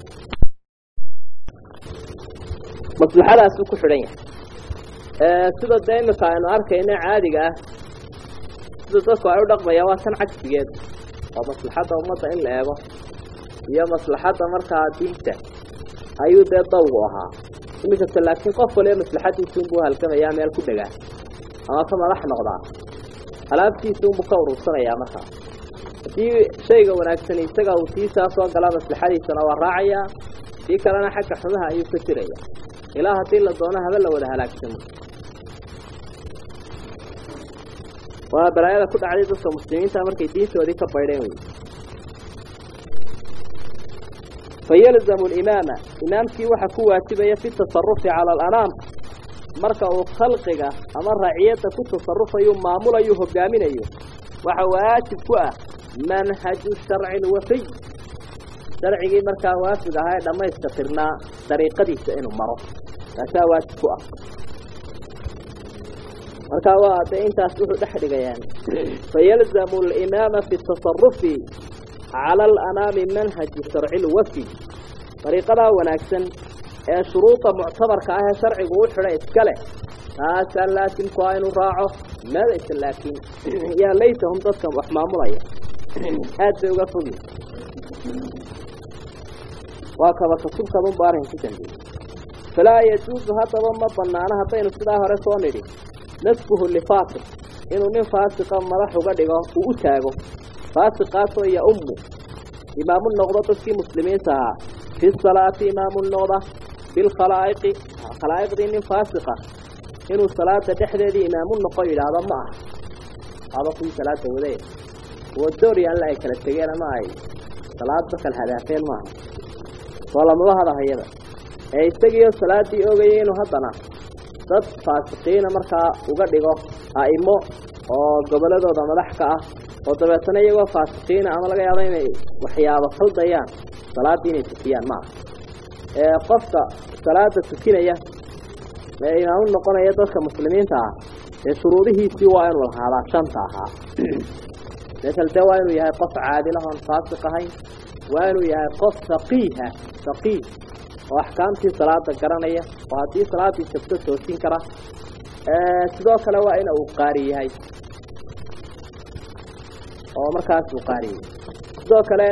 maslaxadaasuu ku xidhan yahay sida dee imika aynu arkayno caadiga ah sida dadku ay u dhaqmayaan waa tan cagsigeed oo maslaxadda ummadda in la eego iyo maslaxadda markaa diinta ayuu dee dawgu ahaa iminkasta laakiin qof waliba maslaxadiisuunbuu halgamayaa meel ku dhegaa ama ka madax noqdaa alaabtiisuunbuu ka urursanayaa markaa haddii shayga wanaagsani isaga uu tiisaa soo galaa maslaxadiisana waa raacayaa tii kalena xagga xumaha ayuu ka jiraya ilaa haddii la doono haba la wada halaagsamo waa balaayada ku dhacday dadka muslimiinta markay diintoodii ka baydheen wey fayalzamu alimaama imaamkii waxa ku waajibaya fi tasarufi cala alanaam marka uu khalqiga ama raciyadda ku tasarufayu maamulayu hogaaminayo waxa waajib ku ah manhaju sharci lwafiy sharcigii markaa waafig ahaa ee dhammayska tirnaa dariiqadiisa inuu maro taasaa waajib ku ah markaa waa dee intaas wuxuu dhex dhigayaan fayalzamu alimaama fi tasarufi cala alanaami manhaju sharci lwafiy dariiqadaa wanaagsan ee shuruuda muctabarka ah ee sharcigu u xidha iska leh taasaa laasimku ah inuu raaco madaysa laakiin yaa laytahum dadkan wax maamulaya aad bay uga fogyiin waa kaba kasubkadunba arrin ku dambeeyey falaa yajuusu haddaba ma banaano haddaynu sidaa hore soo nidhi nasbuhu lifaasiq inuu nin faasiqa madax uga dhigo uu u taago faasiqaasoo iyo ummu imaamu noqdo dadkii muslimiinta ahaa fi salaati imaamu noqda bilkhalaa'iqi khalaa'iqdii nin faasiqa inuu salaada dhexdeedii imaamu noqo yidhaahdo ma aha aba kuwii salaada wade kuwa dooryaanle ay kala tegeen ama ay salaadba kala hadaafeen maaha soo lamaba hadahayada ee isagiioo salaaddii ogayay inuu haddana dad faasiqiina markaa uga dhigo a'imo oo gobolladooda madax ka ah oo dabeetana iyagoo faasiqiina ama laga yaabo inay waxyaabo khaldayaan salaaddii inay tukiyaan ma aha ee qofka salaada tukinaya ee imaamu noqonaya dadka muslimiinta ah dee shuruudihiisii waa inuu lahaadaa shanta ahaa masel dee waa inuu yahay qof caadilahoon faasiq ahayn waa inuu yahay qof faqiiha faqiih oo axkaamtii salaada garanaya oo haddii salaaddii jabto toosin kara sidoo kale waa in uu qaari yahay oo markaas uu qaari yahay sidoo kale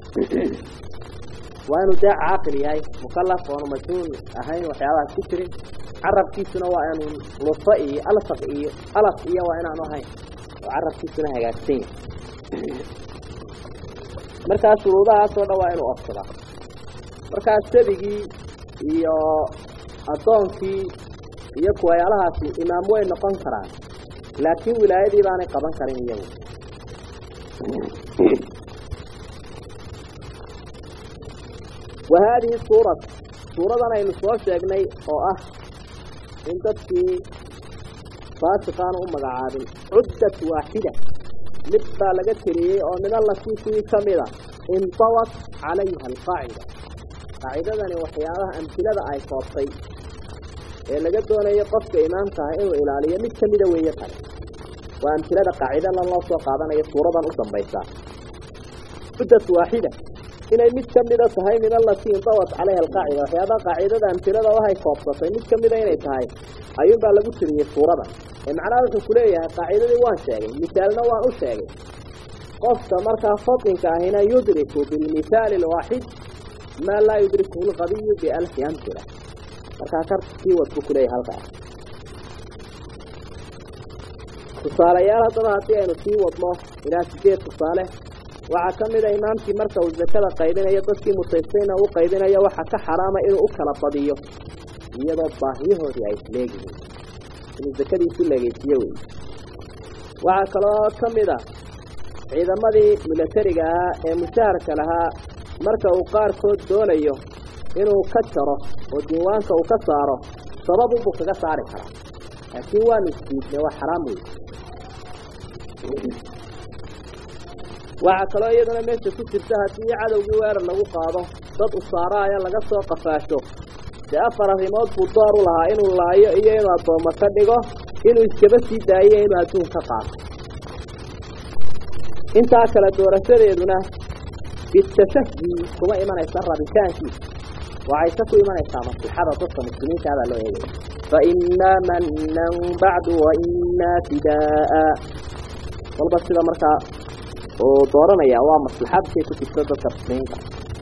waa inuu dee caaqil yahay mukalaf oonu majnuun ahayn waxyaabahaas ku jirin carabkiisuna waa inuu lufa iyo alfaq iyo alaf iyo waa inaanu ahayn oo carabkiisuna hagaagsan yahay markaa shuruudahaasoo dhan waa inuu ofsadaa markaa sabigii iyo addoonkii iyo kuwayaalahaasi imaam way noqon karaan laakiin wilaayadii baanay qaban karin iyagu wa haadihi suurat suuradan aynu soo sheegnay oo ah in dadkii faasiqaanu u magacaabin cuddat waaxida mid baa laga teliyey oo min allatii kuwii ka mida intawat calayha alqaacida qaacidadani waxyaabaha amhilada ay koobtay ee laga doonayo qofka imaamka ah inuu ilaaliyo mid ka mida weeye kale waa amtilada qaacidadan loo soo qaadanayo suuradan u dambaysaa muddat waaxida inay mid ka mida tahay min alatii indawat calayha alqaacida waxyaabaha qaacidada amtilada wahay koobsatay mid ka mida inay tahay ayuunbaa lagu tiriyey suuradan ee macnaha wuxuu kuleeyahay qaacidadii waan sheegay misaalna waan u sheegay qofka markaa fadinka ahina yudriku bilmithaali alwaaxid maa laa yudrikuhu lqabiyu bialfi amtila markaa karkii wad buu kuleeyahay halkaa tusaalayaal haddaba haddii aynu sii wadno ilaa sideed tusaale waxaa ka mida imaamkii marka uu zakada qaybinayo dadkii mutaystayna uu qaybinayo waxaa ka xaraama inuu u kala badiyo iyadoo baahiyahoodii ay isleegihiin inuu zakadiisu leegeysiiyo wey waxaa kaloo ka mid a ciidamadii milatariga ahaa ee mushaharka lahaa marka uu qaarkood doonayo inuu ka jaro oo diiwaanka uu ka saaro sababunbuu kaga saari karaa laakiin waanu isdiidnay waa xaraam wey waxaa kaloo iyaduna meesha ku jirta haddii cadowgii weerar lagu qaado dad usaaraaya laga soo qafaasho dee afar arrimood buu door u lahaa inuu laayo iyo inuu addoommo ka dhigo inuu iskaba sii daayo inuu adduun ka qaato intaa kale doorashadeeduna bitashahdi kuma imanaysa rabitaankiisa waxayse ku imanaysaa maslixada dadka muslimiinta baa loo eegaya fa innaa mannan bacdu wa innaa fidaaa walba sida markaa uu dooranaya waa maslaxadkay ku jirto dadka muslimiinta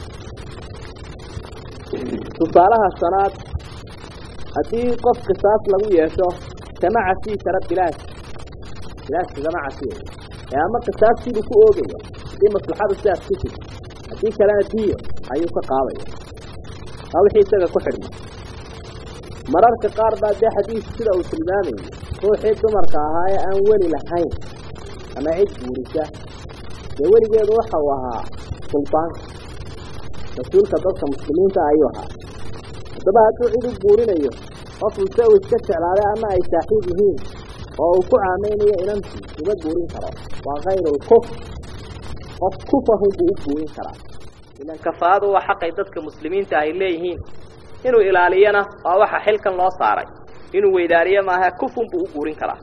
tusaalaha shanaad haddii qof qisaas lagu yeesho kama cafii kara bilaash bilaash kama cafiyo ee ama qisaastii ku oogaya haddii maslaxadu sidaas ku jirto haddii kalena diyo ayuu ka qaadaya waa wixii isaga ku xidhma mararka qaar baa dee xadiis sida uu tilmaamayay ruuxii dumarka ahaa ee aan weli lahayn ama cid guurisa dee weligeedu waxa uu ahaa suldaanka mas-uulka dadka muslimiinta ayuu ahaa haddaba hadduu cid u guurinayo qofuu se uu iska jeclaaday ama ay saaxiib yihiin oo uu ku caameynayo inantii uma guurin karo waa kayrulkuf qof kufahun buu u guurin karaa ilan kafaadu waa xaqay dadka muslimiinta ay leeyihiin inuu ilaaliyana waa waxa xilkan loo saaray inuu weydaariyo maaha kufun buu u guurin karaa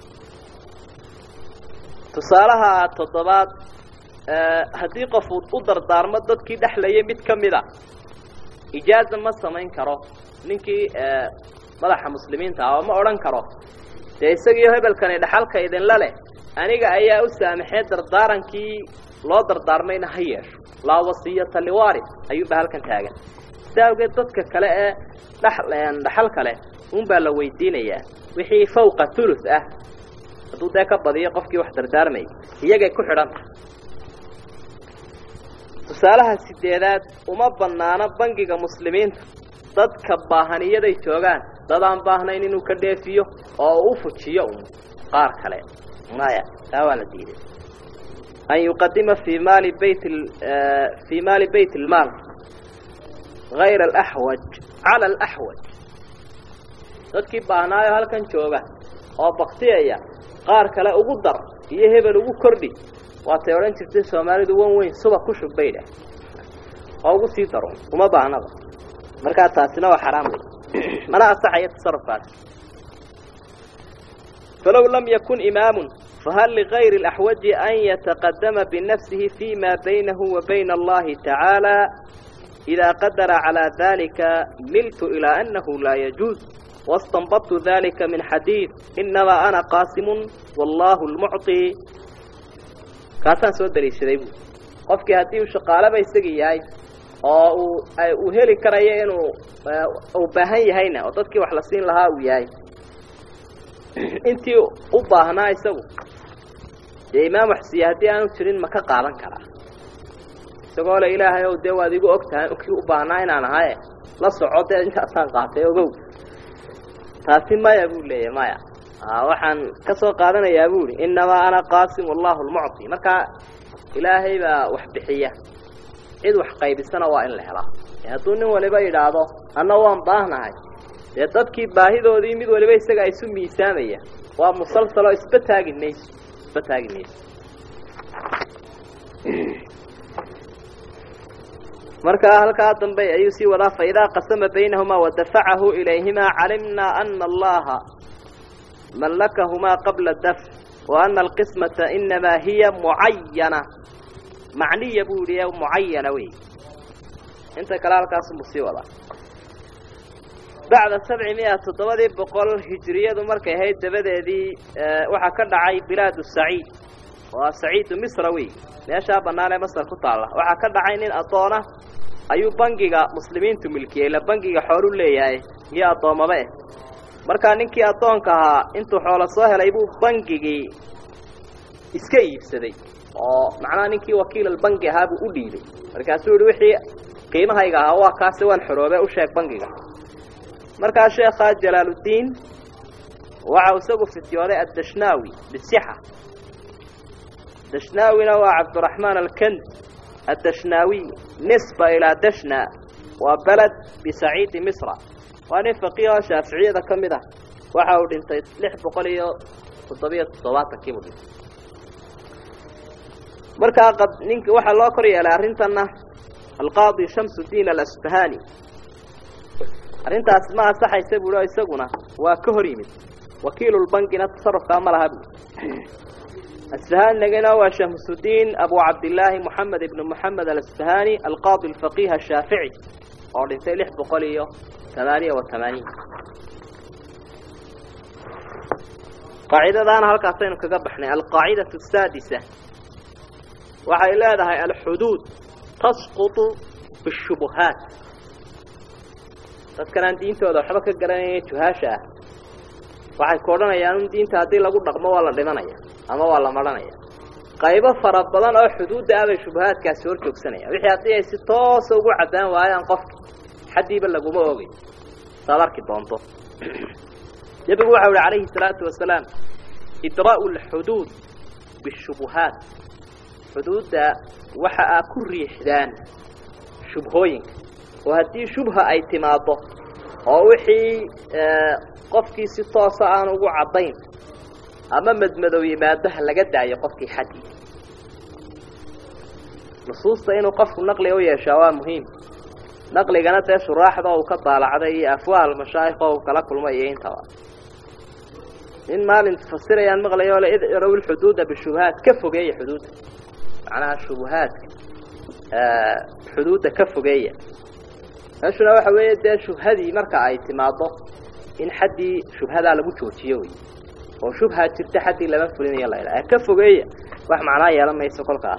tusaalaha toddobaad haddii qof uu u dardaarmo dadkii dhexlayay mid ka mid a ijaaza ma samayn karo ninkii madaxa muslimiinta ah oo ma odhan karo dee isagiiyo hebelkani dhaxalka idinla leh aniga ayaa u saamaxee dardaarankii loo dardaarmayna ha yeesho laa wasiyata liwaris ayuunbaa halkan taagan sidaa awgeed dadka kale ee dhaxal kale unbaa la weydiinayaa wixii fawqa thuluth ah hadduu dee ka badiyo qofkii wax dardaarmayay iyagay ku xidhanta tusaalaha sideedaad uma banaano bangiga muslimiinta dadka baahaniyaday joogaan dad aan baahnayn inuu ka dheefiyo oo u fujiyo un qaar kale maya taa waa la diiday an yuqadima fi maali bayt fi maali bayt اlmaal gayra alaxwaj cala alaxwaj dadkii baahnaayo halkan jooga oo baktiyaya qaar kale ugu dar iyo hebel ugu kordhi waatay odhan jirtay soomaalidu wan weyn suba ku shub bay dhah oo ugu sii daro uma baahnaba markaa taasina waa xaraam wey mana asaxaya tasarufkaas falow lam yakun imaamun fahal ligayri اlaxwaji an yataqadama binafsihi fima baynahu wa bayna allahi tacaala إida qadara calى dalika miltu ilaa anahu laa yajuuz waاstanbadtu dalika min xadiid inamaa ana qaasimu wallahu lmucطi kaasaan soo daliishaday bu qofkii haddii uu shaqaalaba isagii yahay oo uu uu heli karayo inuu uu baahan yahayna oo dadkii wax la siin lahaa uu yahay intii u baahnaa isagu dee imaam waxsiiye haddii aanu jirin ma ka qaadan karaa isagoo le ilaahay ow dee waad igu og tahay kii u baahnaa inaan ahaye la soco dee intaasaan qaatay ogow taasi maya buu leeyahy maya waxaan ka soo qaadanayaa bu ihi inamaa ana qaasim wallahu lmucطi markaa ilaahay baa wax bixiya cid wax qaybisana waa in la helaa hadduu nin waliba yidhaahdo anna waan baahnahay dee dadkii baahidoodii mid waliba isaga isu miisaamaya waa musalsalo isba taagi mayso isba taagi mayso markaa halkaa dambe ayuu sii wadaa faidaa qasama baynahumaa wadafacahu ilayhimaa calimnaa ana allaha mallakahumaa qabla dafc wa ana alqismata inamaa hiya mucayana macniya buu yihi mucayana wey inta kale halkaasubuu sii wadaa bacda sabci miya toddobadii boqol hijiriyadu markay ahayd dabadeedii waxaa ka dhacay bilaadu saciid waa saciidu misra wey meeshaa bannaan ee masar ku taalla waxaa ka dhacay nin addoona ayuu bangiga muslimiintu milkiyey ila bangiga xoolu leeyahay iyo addoommaba eh markaa ninkii addoonka ahaa intuu xoolo soo helay buu bangigii iska iibsaday oo macnaha ninkii wakiilalbangi ahaa buu u dhiibay markaasuu yihi wixii qiimahayga ahaa waa kaasi waan xoroobe u sheeg bangiga markaa sheekhaa jalaaluddiin waxa isagu fityooday addashnaawi bisixa dashnaawina waa cabdiraxmaan alkand addashnaawiy nisba ilaa dashna waa beled bisaciidi misra waa nin faqiiho shaaficiyada ka mid ah waxa uu dhintay lix boqol iyo toddobiyo toddobaatankii buu dhintay markaa nink waxaa loo kor yeelay arrintanna alqaadi shamsudiin alasbahani arrintaas ma ansaxaysa buuhi oo isaguna waa ka hor yimid wakiilulbangina tasarufkaa ma laha buu asbahanigana waa shamsudiin abu cabdillaahi moxamed ibnu moxamed alasbahani alqaadi alfaqiih ashaafici oo dhintay lix boqol iyo tamaaniya wa tamaaniin qaacidadaana halkaasaynu kaga baxnay alqaacidatu asaadisa waxay leedahay alxuduud tasqutu bishubuhaat dadkan aan diintooda waxba ka garanaya juhaasha ah waxay ku odhanayaan in diinta haddii lagu dhaqmo waa la dhimanaya ama waa la maranaya qaybo fara badan oo xuduudda ah bay shubahaadkaasi hor joogsanaya wixii haddii ay si toosa ugu caddaan waayaan qofka xaddiiba laguma ogay saad arki doonto nebigu waxau ihi calayhi salaatu wasalaam idraa'u alxuduud bishubuhaat xuduudda waxa aa ku riixdaan shubhooyinka oo haddii shubha ay timaaddo oo wixii qofkii si toosa aan ugu caddayn ama madmadow yimaado ha laga daayo qofkii xaddii nusuusta inuu qofku naqliga u yeeshaa waa muhiim naqligana dee shuraaxda uu ka daalacday iyo afwaal mashaayikh oo uu kala kulmay iyo intaba in maalin fasirayaan maqlayo le idciraw lxuduuda bishubahaat ka fogeeya xuduudda macnaha shubuhaadka xuduudda ka fogeeya meeshuna waxa weeye dee shubhadii marka ay timaaddo in xaddii shubhadaa lagu joojiyo wey oo shubha jirta xaddii lama fulinayo la ydhaha ka fogeeya wax macnaa yeelan mayso kolkaas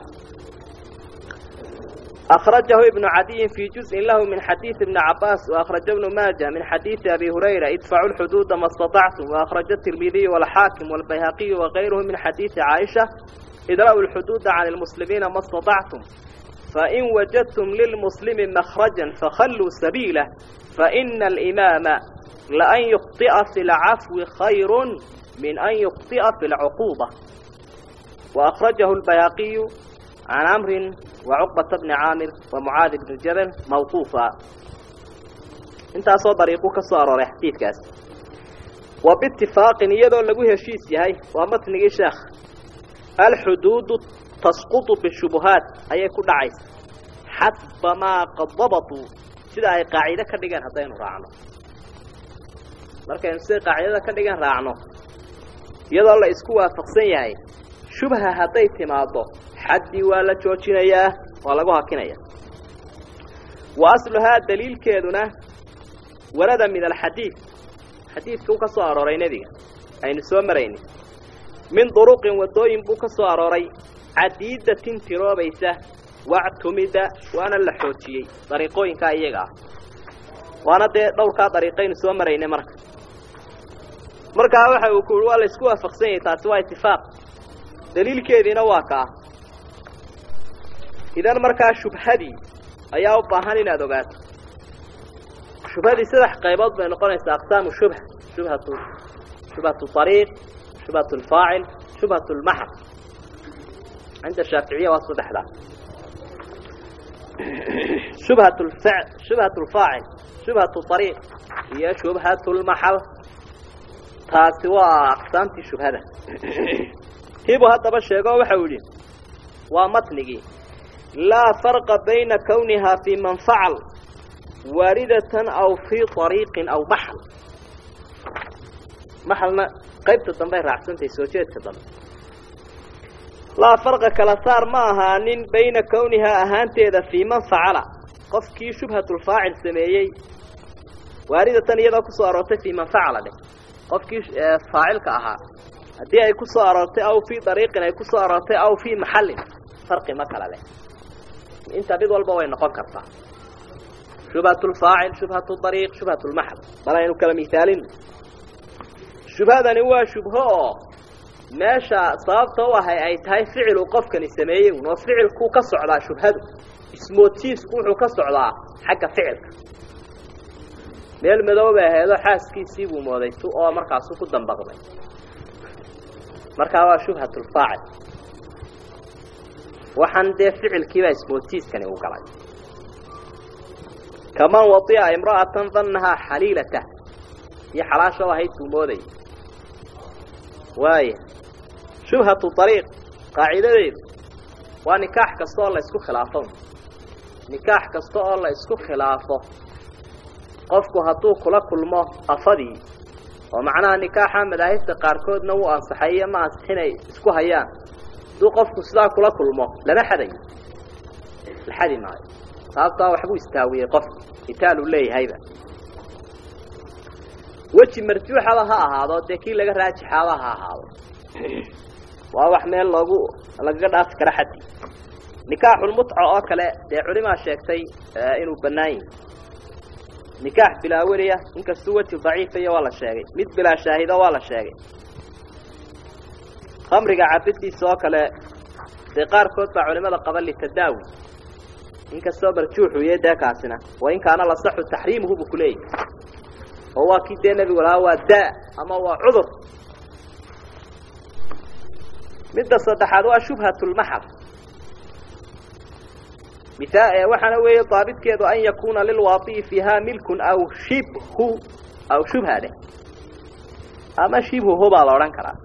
أخرجه ابن عدي في جزء له من حديث ابن عباس وأخرج ابن ماجه من حديث أبي هريرة ادفعوا الحدود ما استطعتم وأخرج الترمذي والحاكم والبيهقي وغيره من حديث عائشة ادرأوا الحدود عن المسلمين ما استطعتم فإن وجدتم للمسلم مخرجا فخلوا سبيله فإن الإمام لأن يخطئ في العفو خير من أن يخطئ في العقوبة وأخرجه البياقي عن عمرو وعقبة بن عامر ومعاذ بن جبل موقوفا انت أصو طريقو كسوار حديث كاس وباتفاق يدو لقوه شيس يهي ومتنقي شيخ الحدود تسقط بالشبهات أي كل عيس حسب ما قد ضبطوا سيدا أي قاعدة كدقان هدين راعنو markaynu sida qaacidada ka dhigan raacno iyadoo la isku waafaqsan yahay shubha hadday timaado xaddii waa la joojinayaa waa lagu hakinaya wa asluhaa daliilkeeduna warada min alxadiid xadiidka uu ka soo arooray nebiga aynu soo marayni min duruqin waddooyin buu ka soo arooray cadiidatin tiroobaysa wactumida waana la xoojiyey dariiqooyinkaa iyaga ah waana dee dhowrkaa dariiqaynu soo maraynay marka markaa waxa uu ku uhi waa la isku waafaqsan yahay taasi waa itifaaq daliilkeediina waa kaa idan markaa shubhadii ayaa u baahan inaad ogaato shubhadii saddex qaybood bay noqonaysaa aqsaamu shubha shubhatu shubhatu ariiq shubhatu lfaacil shubhatu lmaxal cinda shaaficiya waa saddexdaa shubhat lfa shubhat lfaacil shubhatu ariiq iyo shubhatu lmaxal taasi waa aqsaamtii shubhada hibu haddaba sheego waxau yidhi waa matnigii laa farqa bayna kownihaa fii man facal waaridatan aw fii ariiqin aw maxal maxalna qaybta dambey raacsantahay soo jeedka dambe laa farqa kala saar ma ahaanin bayna kownihaa ahaanteeda fii man facala qofkii shubhatulfaacil sameeyey waaridatan iyadoo kusoo aroortay fii man facala dheh qofkii faacilka ahaa haddii ay ku soo aroortay aw fii dariiqin ay ku soo aroortay aw fii maxallin farqi ma kala leh inta mid walba way noqon kartaa shubhatulfaacil shubhatu dariiq shubhatulmaxal bal aynu kala mihaalin shubhadani waa shubho oo meesha sababta u ahay ay tahay ficil uu qofkani sameeyey un oo ficilkuu ka socdaa shubhadu ismootiisku wuxuu ka socdaa xagga ficilka meel madoobay aheedo xaaskiisii buu mooday tu oo markaasu ku dambaqday markaa waa shubhatulfaacil waxaan dee ficilkiibaa ismootiiskani u galay kaman wadi'a imra'atan dannahaa xaliilata iyo xalaasho ahayd buu moodayay waaya shubhatu ariiq qaacidadeedu waa nikaax kasta oo la isku khilaafo nikaax kasta oo la isku khilaafo qofku hadduu kula kulmo afadii oo macnaha nikaaxa madaahibta qaarkoodna wuu ansaxayo ma ansixinay isku hayaan hadduu qofku sidaa kula kulmo lama xadayo la xadi maayo sababtaa waxbuu istaawiyey qofku itaaluu leeyahayba weji marjuuxaba ha ahaado dee kii laga raajixaaba ha ahaado waa wax meel loogu lagaga dhaafi kara xaddi nikaaxulmutca oo kale dee culimaa sheegtay inuu bannaan yahi nikaax bilaa weliya inkastuu weji daciifaya waa la sheegay mid bilaa shaahido waa la sheegay khamriga cabidiisa oo kale dee qaarkood baa culimada qaba litadaawi inkastoo marjuuxuye dee kaasina wa in kaana lasaxu taxriimuhu buu kuleeyahy oo waa kii dee nebigu lahaa waa daa ama waa cudur midda saddexaad waa shubhatulmaxal mia waxaana weeye daabitkeedu an yakuuna lilwaadi'i fiiha milkun aw shibhu aw shubha dheh ama shibhuhu baa la odhan karaa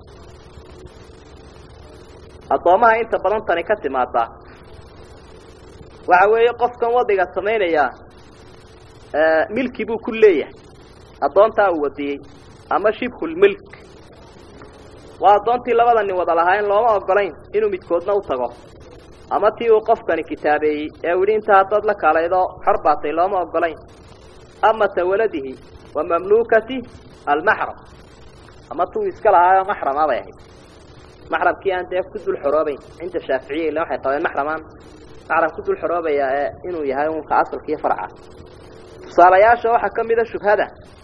addoomaha inta badan tani ka timaadaa waxa weeye qofkan wadiga samaynayaa milki buu ku leeyahay addoontaa uu wadiyey ama shibhulmilk waa addoontii labada nin wada lahaa in looma ogolayn inuu midkoodna u tago ama tii uu qofkani kitaabeeyey ee u yidhi inta haddaad la kaalaydo xor baatay looma ogolayn amata waladihi wa mamluukati almaxram ama tuu iska lahaayo maxrama bay ahayd maxramkii aan dee ku dul xoroobayn cinda shaaficiya illa waxay qabeen maxramaan maxram ku dul xoroobaya ee inuu yahay unka asalka iyo farca tusaalayaasha waxaa ka mida shubhada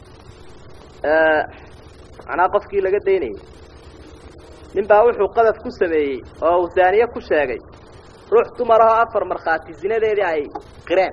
macnaha qofkii laga daynayay nin baa wuxuu qadaf ku sameeyey oo uu zaaniye ku sheegay ruux dumarahoo afar markhaati zinadeedii ay qireen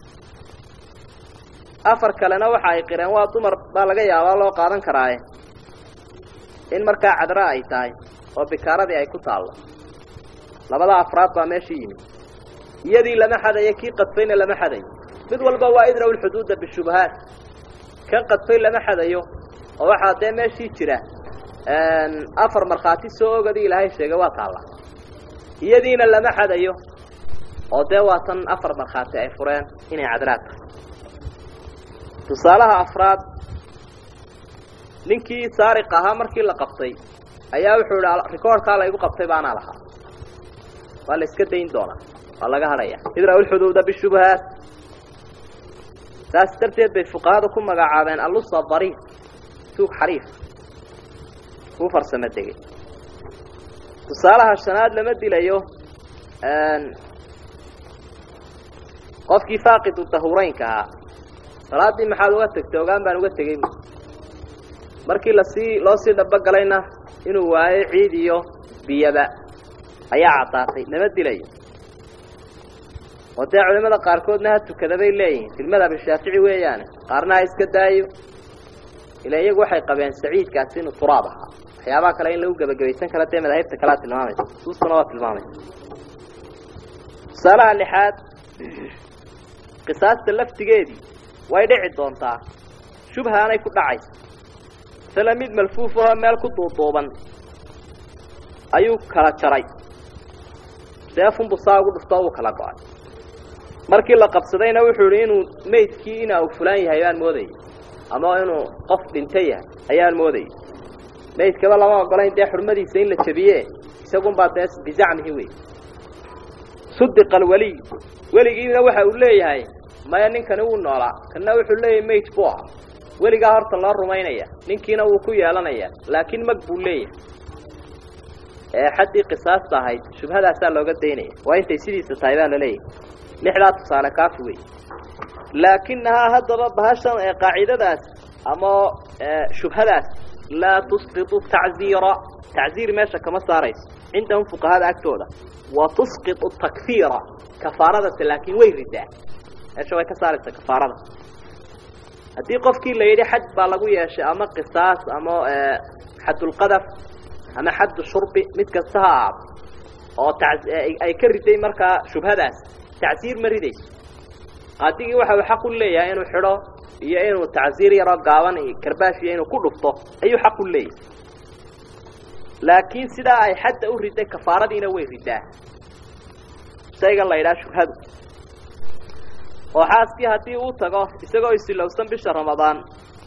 afar kalena waxa ay qireen waa dumar baa laga yaabaa loo qaadan karaaye in markaa cadra ay tahay oo bikaaradii ay ku taallo labada afraad baa meesha yimid iyadii lama xadayo kii qadfayna lama xadayo mid walba waa idraw lxuduuda bishubahaat kan qadfay lama xadayo oo waxaa dee meeshii jira afar markhaati soo ogadii ilaahay sheegay waa taalla iyadiina lama xadayo oo dee waa tan afar markhaati ay fureen inay cadraa tahay tusaalaha afraad ninkii saariq ahaa markii la qabtay ayaa wuxuu idhi rikoorkaa laygu qabtay baanaa lahaa waa la iska dayn doonaa waa laga hadhaya idraw lxuduuda bishubahaat saas darteed bay fuqahadu ku magacaabeen alusa dariif tuug xariif kuu farsamo degay tusaalaha shanaad lama dilayo qofkii faaqidu dahureynka ahaa salaaddii maxaad uga tegtay ogaan baan uga tegey markii lasii loo sii dhabogalayna inuu waayo ciid iyo biyaba ayaa caddaatay lama dilayo oo dee culimada qaarkoodna ha tukada bay leeyihiin filmadhab shaafici weeyaane qaarna ha iska daayo ila iyagu waxay qabeen saciidkaasi inuu turaab ahaa waxyaabaha kale in lagu gebagabaysan kara dee madaahibta kalea tilmaamaysa suustuna waa tilmaamaysa tusaalaha lixaad qisaasta laftigeedii way dhici doontaa shubhaanay ku dhacaysa isla mid malfuufahoo meel ku duuduuban ayuu kala jaray seefunbu saa ugu dhuftoo uu kala go-ay markii la qabsadayna wuxuu idhi inuu maydkii ina uu fulaan yahay baan moodayay ama inuu qof dhinta yahay ayaan moodayay maydkaba lama ogolayn dee xurmadiisa in la jabiye isagunbaa dee bizacmihi wey sudiqa alweliy weligiina waxa uu leeyahay maya ninkani wuu noolaa kana wuxuu leeyahay mayd buu ah weligaa horta loo rumaynaya ninkiina wuu ku yeelanaya laakiin mag buu leeyahay ee xaddii qisaasta ahayd shubhadaasaa looga daynaya waa intay sidiisa tahay baa laleeyahay lixdaa tusaale kaafi wey laakinahaa haddaba bahashan ee qaacidadaas ama shubhadaas laa tusqitu tacziira tacziir meesha kama saarayso cindahum fuqahada agtooda wa tusqitu takfiira kafaaradase laakiin way ridaa meesha way ka saaraysaa kafaarada haddii qofkii la yidhi xaj baa lagu yeeshay ama qisaas ama xadulqadaf ama xaddu shurbi mid kasta ha ahaado oo ay ka riday markaa shubhadaas tacsiir ma ridayso qaadigii waxa uu xaq u leeyahay inuu xidho iyo inuu tacsiir yaroo gaaban karbaash iyo inuu ku dhufto ayuu xaq u leeyahay laakiin sidaa ay xadda u riday kafaaradiina way ridaa shaygan la yidhaha shubhadu oo xaaskii haddii uu tago isagoo isilowsan bisha ramadaan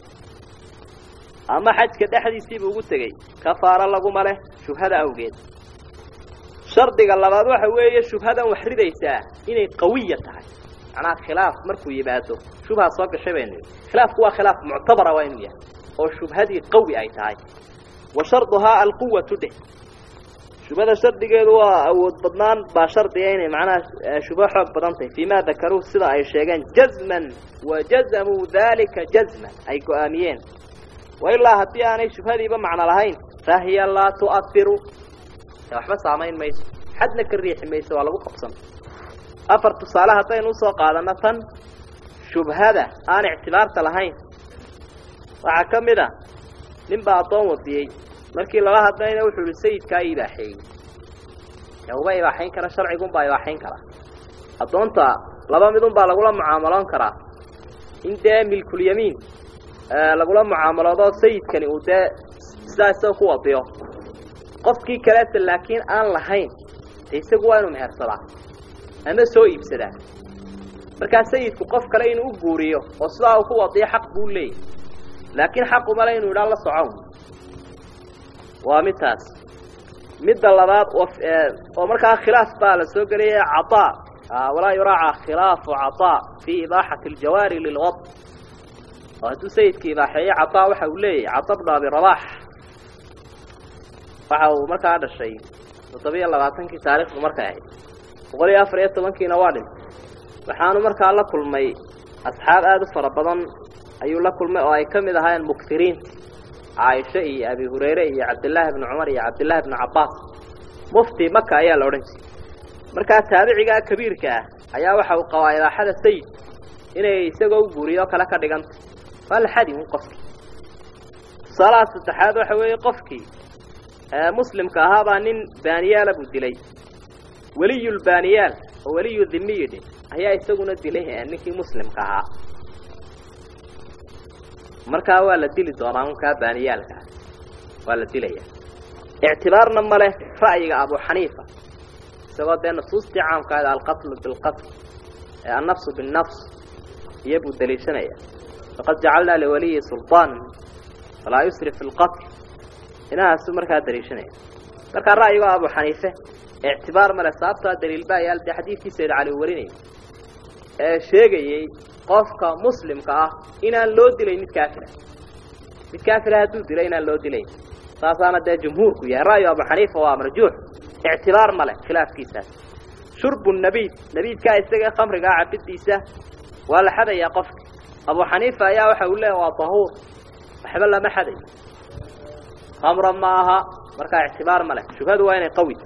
ama xajka dhexdiisiiba ugu tegey kafaaro laguma leh shubhada awgeed shardiga labaad waxa weeye shubhadan wax ridaysaa inay qawiya tahay macnaha khilaaf markuu yimaado shubha soo gashay baynu khilaafku waa khilaaf muctabara waa inuu yahay oo shubhadii qawi ay tahay wa sharduhaa alquwatu dheh shubhada shardigeedu waa awood badnaan baa shardiga inay macnaha shubho xoog badan tahay fii ma dakaruuh sida ay sheegeen jazman wa jazamuu dalika jazman ay go-aamiyeen wailaa haddii aanay shubhadiiba macno lahayn fahiya laa tu'ahiru waxba saamayn mayso xadna ka riixi mayso waa lagu qabsan afar tusaale haddaynu usoo qaadano tan shubhada aan ictibaarta lahayn waxaa ka mid a nin baa addoon wadiyey markii lala hadlayna wuxuu ihi sayidkaa ibaaxeeyey dee uba ibaaxayn kara sharcigunbaa ibaaxayn kara addoonta laba midun baa lagula mucaamaloon karaa in dee milkulyamiin lagula mucaamaloodo sayidkani uu dee sidaa isaga ku wadiyo qofkii kaleeta laakiin aan lahayn de isagu waa inuu mehersadaa ama soo iibsadaa markaa sayidku qof kale inuu u guuriyo oo sidaa uu ku wadiyo xaq buu leeyahy laakiin xaqumale inuu idhaa la socon waa midtaas midda labaad oo markaa khilaaf baa la soo gelaya caaa walaa yuraaca khilaafu caaa fii ibaaxati aljawaari lilwad oo hadduu sayidka ibaaxeeyo caaa waxa uu leeyahy cada bnu abi rabax waxa uu markaa dhashay toddobiyo labaatankii taarikhdu markay ahayd boqol iyo afar iyo tobankiina waa dhintay waxaanu markaa la kulmay asxaab aada u fara badan ayuu la kulmay oo ay ka mid ahaayeen mukfiriinta caaisha iyo abi hurayre iyo cabdillaahi bni cumar iyo cabdillaahi bni cabbaas mufti maka ayaa la odhan jiray markaa taabicigaa kabiirka ah ayaa waxa uu qabaa ibaaxada sayid inay isagoo u guuriyo kale ka dhiganta waa la xadi un qofkii tusaalaha saddexaad waxa weeye qofkii muslimka ahaabaa nin baaniyaala buu dilay weliyulbaaniyaal oo weliyu dhimiyidhi ayaa isaguna dilay ninkii muslimka ahaa markaa waa la dili doonaa unkaa baaniyaalkaa waa la dilaya ictibaarna ma leh ra'yiga abu xaniifa isagoo dee nusuustii caamkaada alqatlu bilqatl annafsu binnafs iyo buu daliishanaya faqad jacalnaa liwaliyi sulطaan falaa yusrif fi lqatl inahaasuu markaa daliishanaya markaa ra'yigo abu xaniife ictibaar male sababtaa daliil baa yaal dee xadiidkii sayd cali uu warinayay ee sheegayey qofka muslimka ah inaan loo dilayn mid kaafira mid kaafira hadduu dilo inaan loo dilayn saasaana dee jumhuurku yahay ra'yu abu xaniifa waa marjuux ictibaar male khilaafkiisaas shurbu nabiid nabiidkaa isaga khamrigaa cabidiisa waa la xadayaa qofka abu xaniifa ayaa waxa uu leeyahy waa dahuur waxba lama xadayo khamra ma aha markaa ictibaar ma leh shubhadu waa inay qawi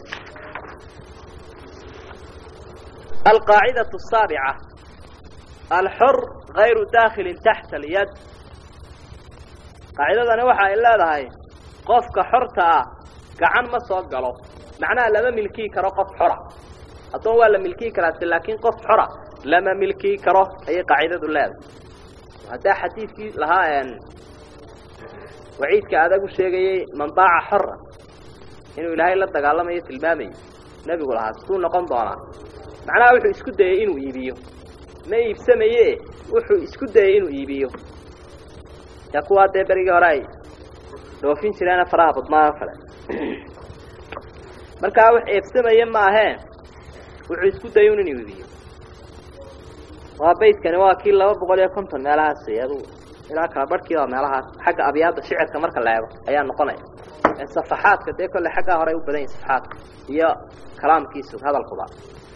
alqaacidة الsaaبعة alxor غayru daakili taxta اlyad qaacidadani waxa ay leedahay qofka xorta ah gacan ma soo galo macnaha lama milkii karo qof xora addoon waa la milkii karaase laakiin qof xora lama milkii karo ayay qaacidadu leedahay haddaa xadiidkii lahaa waciidka adag u sheegayey man baaca xora inuu ilaahay la dagaalamayo tilmaamayo nebigu lahaa suu noqon doonaa macnaha wuxuu isku dayey inuu iibiyo ma iibsamaye wuxuu isku dayey inuu iibiyo yaa kuwaa dee berigii hore ay dhoofin jireena faraha badnaa oo kale markaa wax eebsamaya maahee wuxuu isku dayun inuu iibiyo waa baydkani waa kii laba boqol iyo konton meelahaas adu ilaa kala barhkii waa meelahaas xagga abyaadda shicirka marka la eego ayaa noqonaya safaxaadka dee kolle xaggaa hore ay u badan yihin safaxaadka iyo kalaamkiisu hadalkuba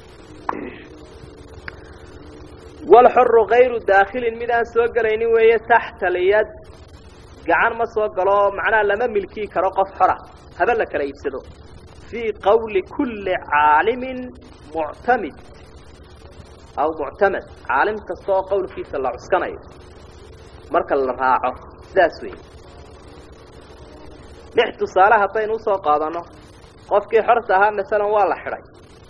walxuru kayru daakhilin mid aan soo gelaynin weeye taxta alyad gacan ma soo galo macnaha lama milkii karo qof xora haba la kala iibsado fii qawli kulli caalimin muctamid aw muctamad caalim kasta oo qowlkiisa la cuskanayo marka la raaco sidaas weeye lix tusaale haddaynu usoo qaadanno qofkii xorta ahaa masalan waa la xidhay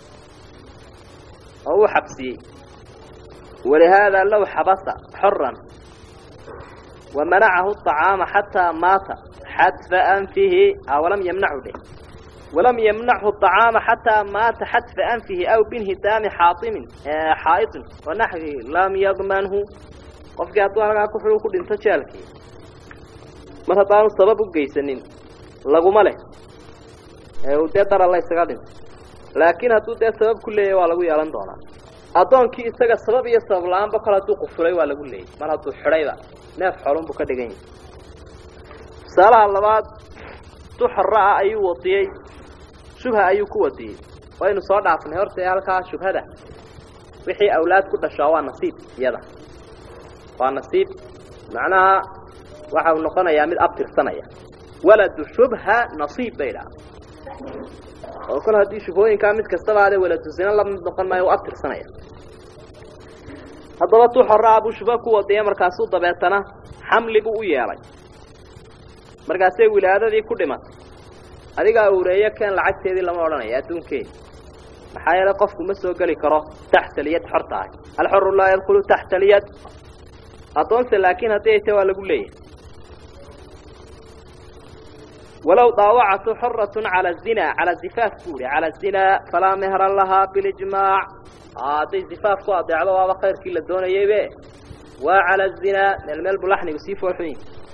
oo uu xabsiyey walihaadaa low xabasa xoran wa manacahu aطacaama xataa maata xadfa anfihi walam yamnachu dheh walam yamnachu aطacaama xataa maata xadfa anfihi aw binhidaami xaaimin xaa'iطin wanaxwihi lam yadmanhu qofkii hadduu halkaa kuxuu ku dhinto jeelkii mar haddaanu sabab u geysanin laguma leh ee uu dee dara la ysaga dhinto laakiin hadduu dee sabab ku leeyahy waa lagu yeelan doonaa addoonkii isaga sabab iyo sabab la-aanba kol hadduu qufulay waa lagu leeyay mar hadduu xidhayba neef xolun buu ka dhigan yahay tusaalaha labaad duxora ah ayuu wadiyey shubha ayuu ku wadiyey waynu soo dhaafnay horta halkaa shubhada wixii awlaad ku dhashaa waa nasiib iyada waa nasiib macnaha waxa uu noqonayaa mid abtirsanaya waladu shubha nasiib bay dhaha oo kol haddii shubhooyinkaa mid kastaba ade waladu zina la mid noqon maayo u abtirsanaya haddaba tu xora buu shubha ku wadiya markaasuu dabeetana xamli buu u yeelay markaasay wilaadadii ku dhimatay adigaa ureeyo keen lacagteedii lama odhanayo adduunkeedi maxaa yeelay qofku ma soo geli karo taxta alyad xor tahay alxoru laa yadkulu taxta alyad addoonse laakiin haddii ay ta waa lagu leeyahay walow daawacatu xoratun cala zina cala zifaaf buu ihi cala zinaa falaa mehra lahaa bilijmaac hadday zifaaf ku adeecdo waaba khayrkii la doonayaybe waa cala zinaa meel meel buu laxnigu sii foolxuyin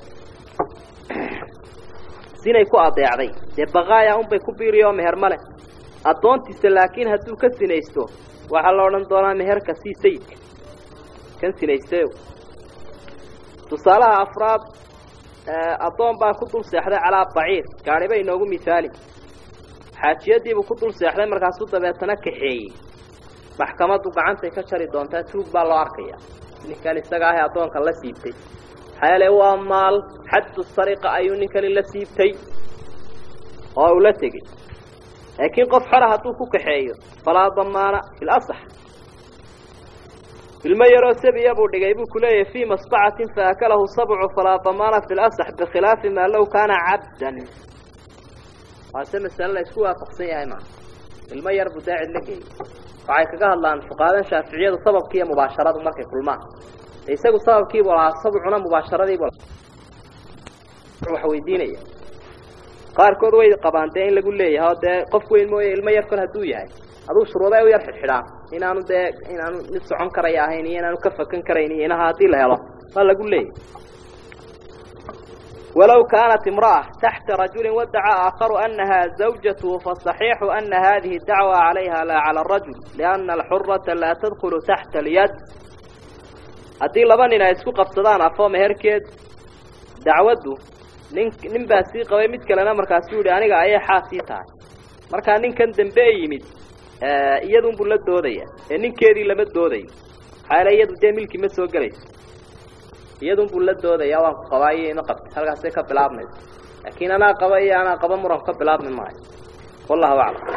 sinay ku adeecday dee baqaaya unbay ku biiriyo meher ma leh addoontiisa laakiin hadduu ka sinaysto waxaa la odhan doonaa meherka sii sayidka kan sinaystayo tusaalaha afraad addoon baa ku dul seexday calaa baciir gaadhi bay inoogu mihaali xaajiyadiibuu ku dul seexday markaasuu dabeetana kaxeeyey maxkamaddu gacantay ka jari doontaa tuug baa loo arkaya ninkan isaga ahee addoonka la siibtay maxaa yeele waa maal xaddu sariqa ayuu ninkani la siibtay oo uu la tegey laakiin qof xora hadduu ku kaxeeyo falaa damaana fi lasax ilmo yaroo sabiya buu dhigay buu ku leeyahay fii masbacatin faakalahu sabcu falaa damaana fi lasax bikhilaafi maa low kaana cabdan waase masale la isku waafaqsan yahay maa ilmo yar buu daacid la geeyey waxay kaga hadlaan fuqaadan shaaficiyadu sababki iyo mubaasharadu markay kulmaan isagu sababkiibu lahaa sabcuna mubaasharadiibu wax weydiinaya qaarkood way qabaan dee in lagu leeyahay oo dee qof weyn mooye ilmo yar kol hadduu yahay aduu shuruuday u yar xidxidhaan inaanu dee inaanu mid socon karaya ahayn iyo inaanu ka fakan karayn iyo inaha haddii la helo waa lagu leeyahay walow kaanat imra'a taxta rajulin wadaca aakharu anaha zawjatuhu fasaxiixu ana hadihi dacwa calayha laa cala arajul liana alxurata laa tadkulu taxta alyad haddii laba nin ay isku qabsadaan afoo meherkeed dacwaddu nin nin baa sii qabay mid kalena markaasuu yihi aniga ayay xaasii tahay markaa ninkan dambe e yimid iyadunbuu la doodaya ee ninkeedii lama doodayo maxaa yaele iyadu dee milki ma soo gelayso iyadunbuu la doodaya waan ku qabaa iyo ima qabta halkaasay ka bilaabmayso laakiin anaa qaba iyo anaa qaba muran ka bilaabmi maayo wallahu aclam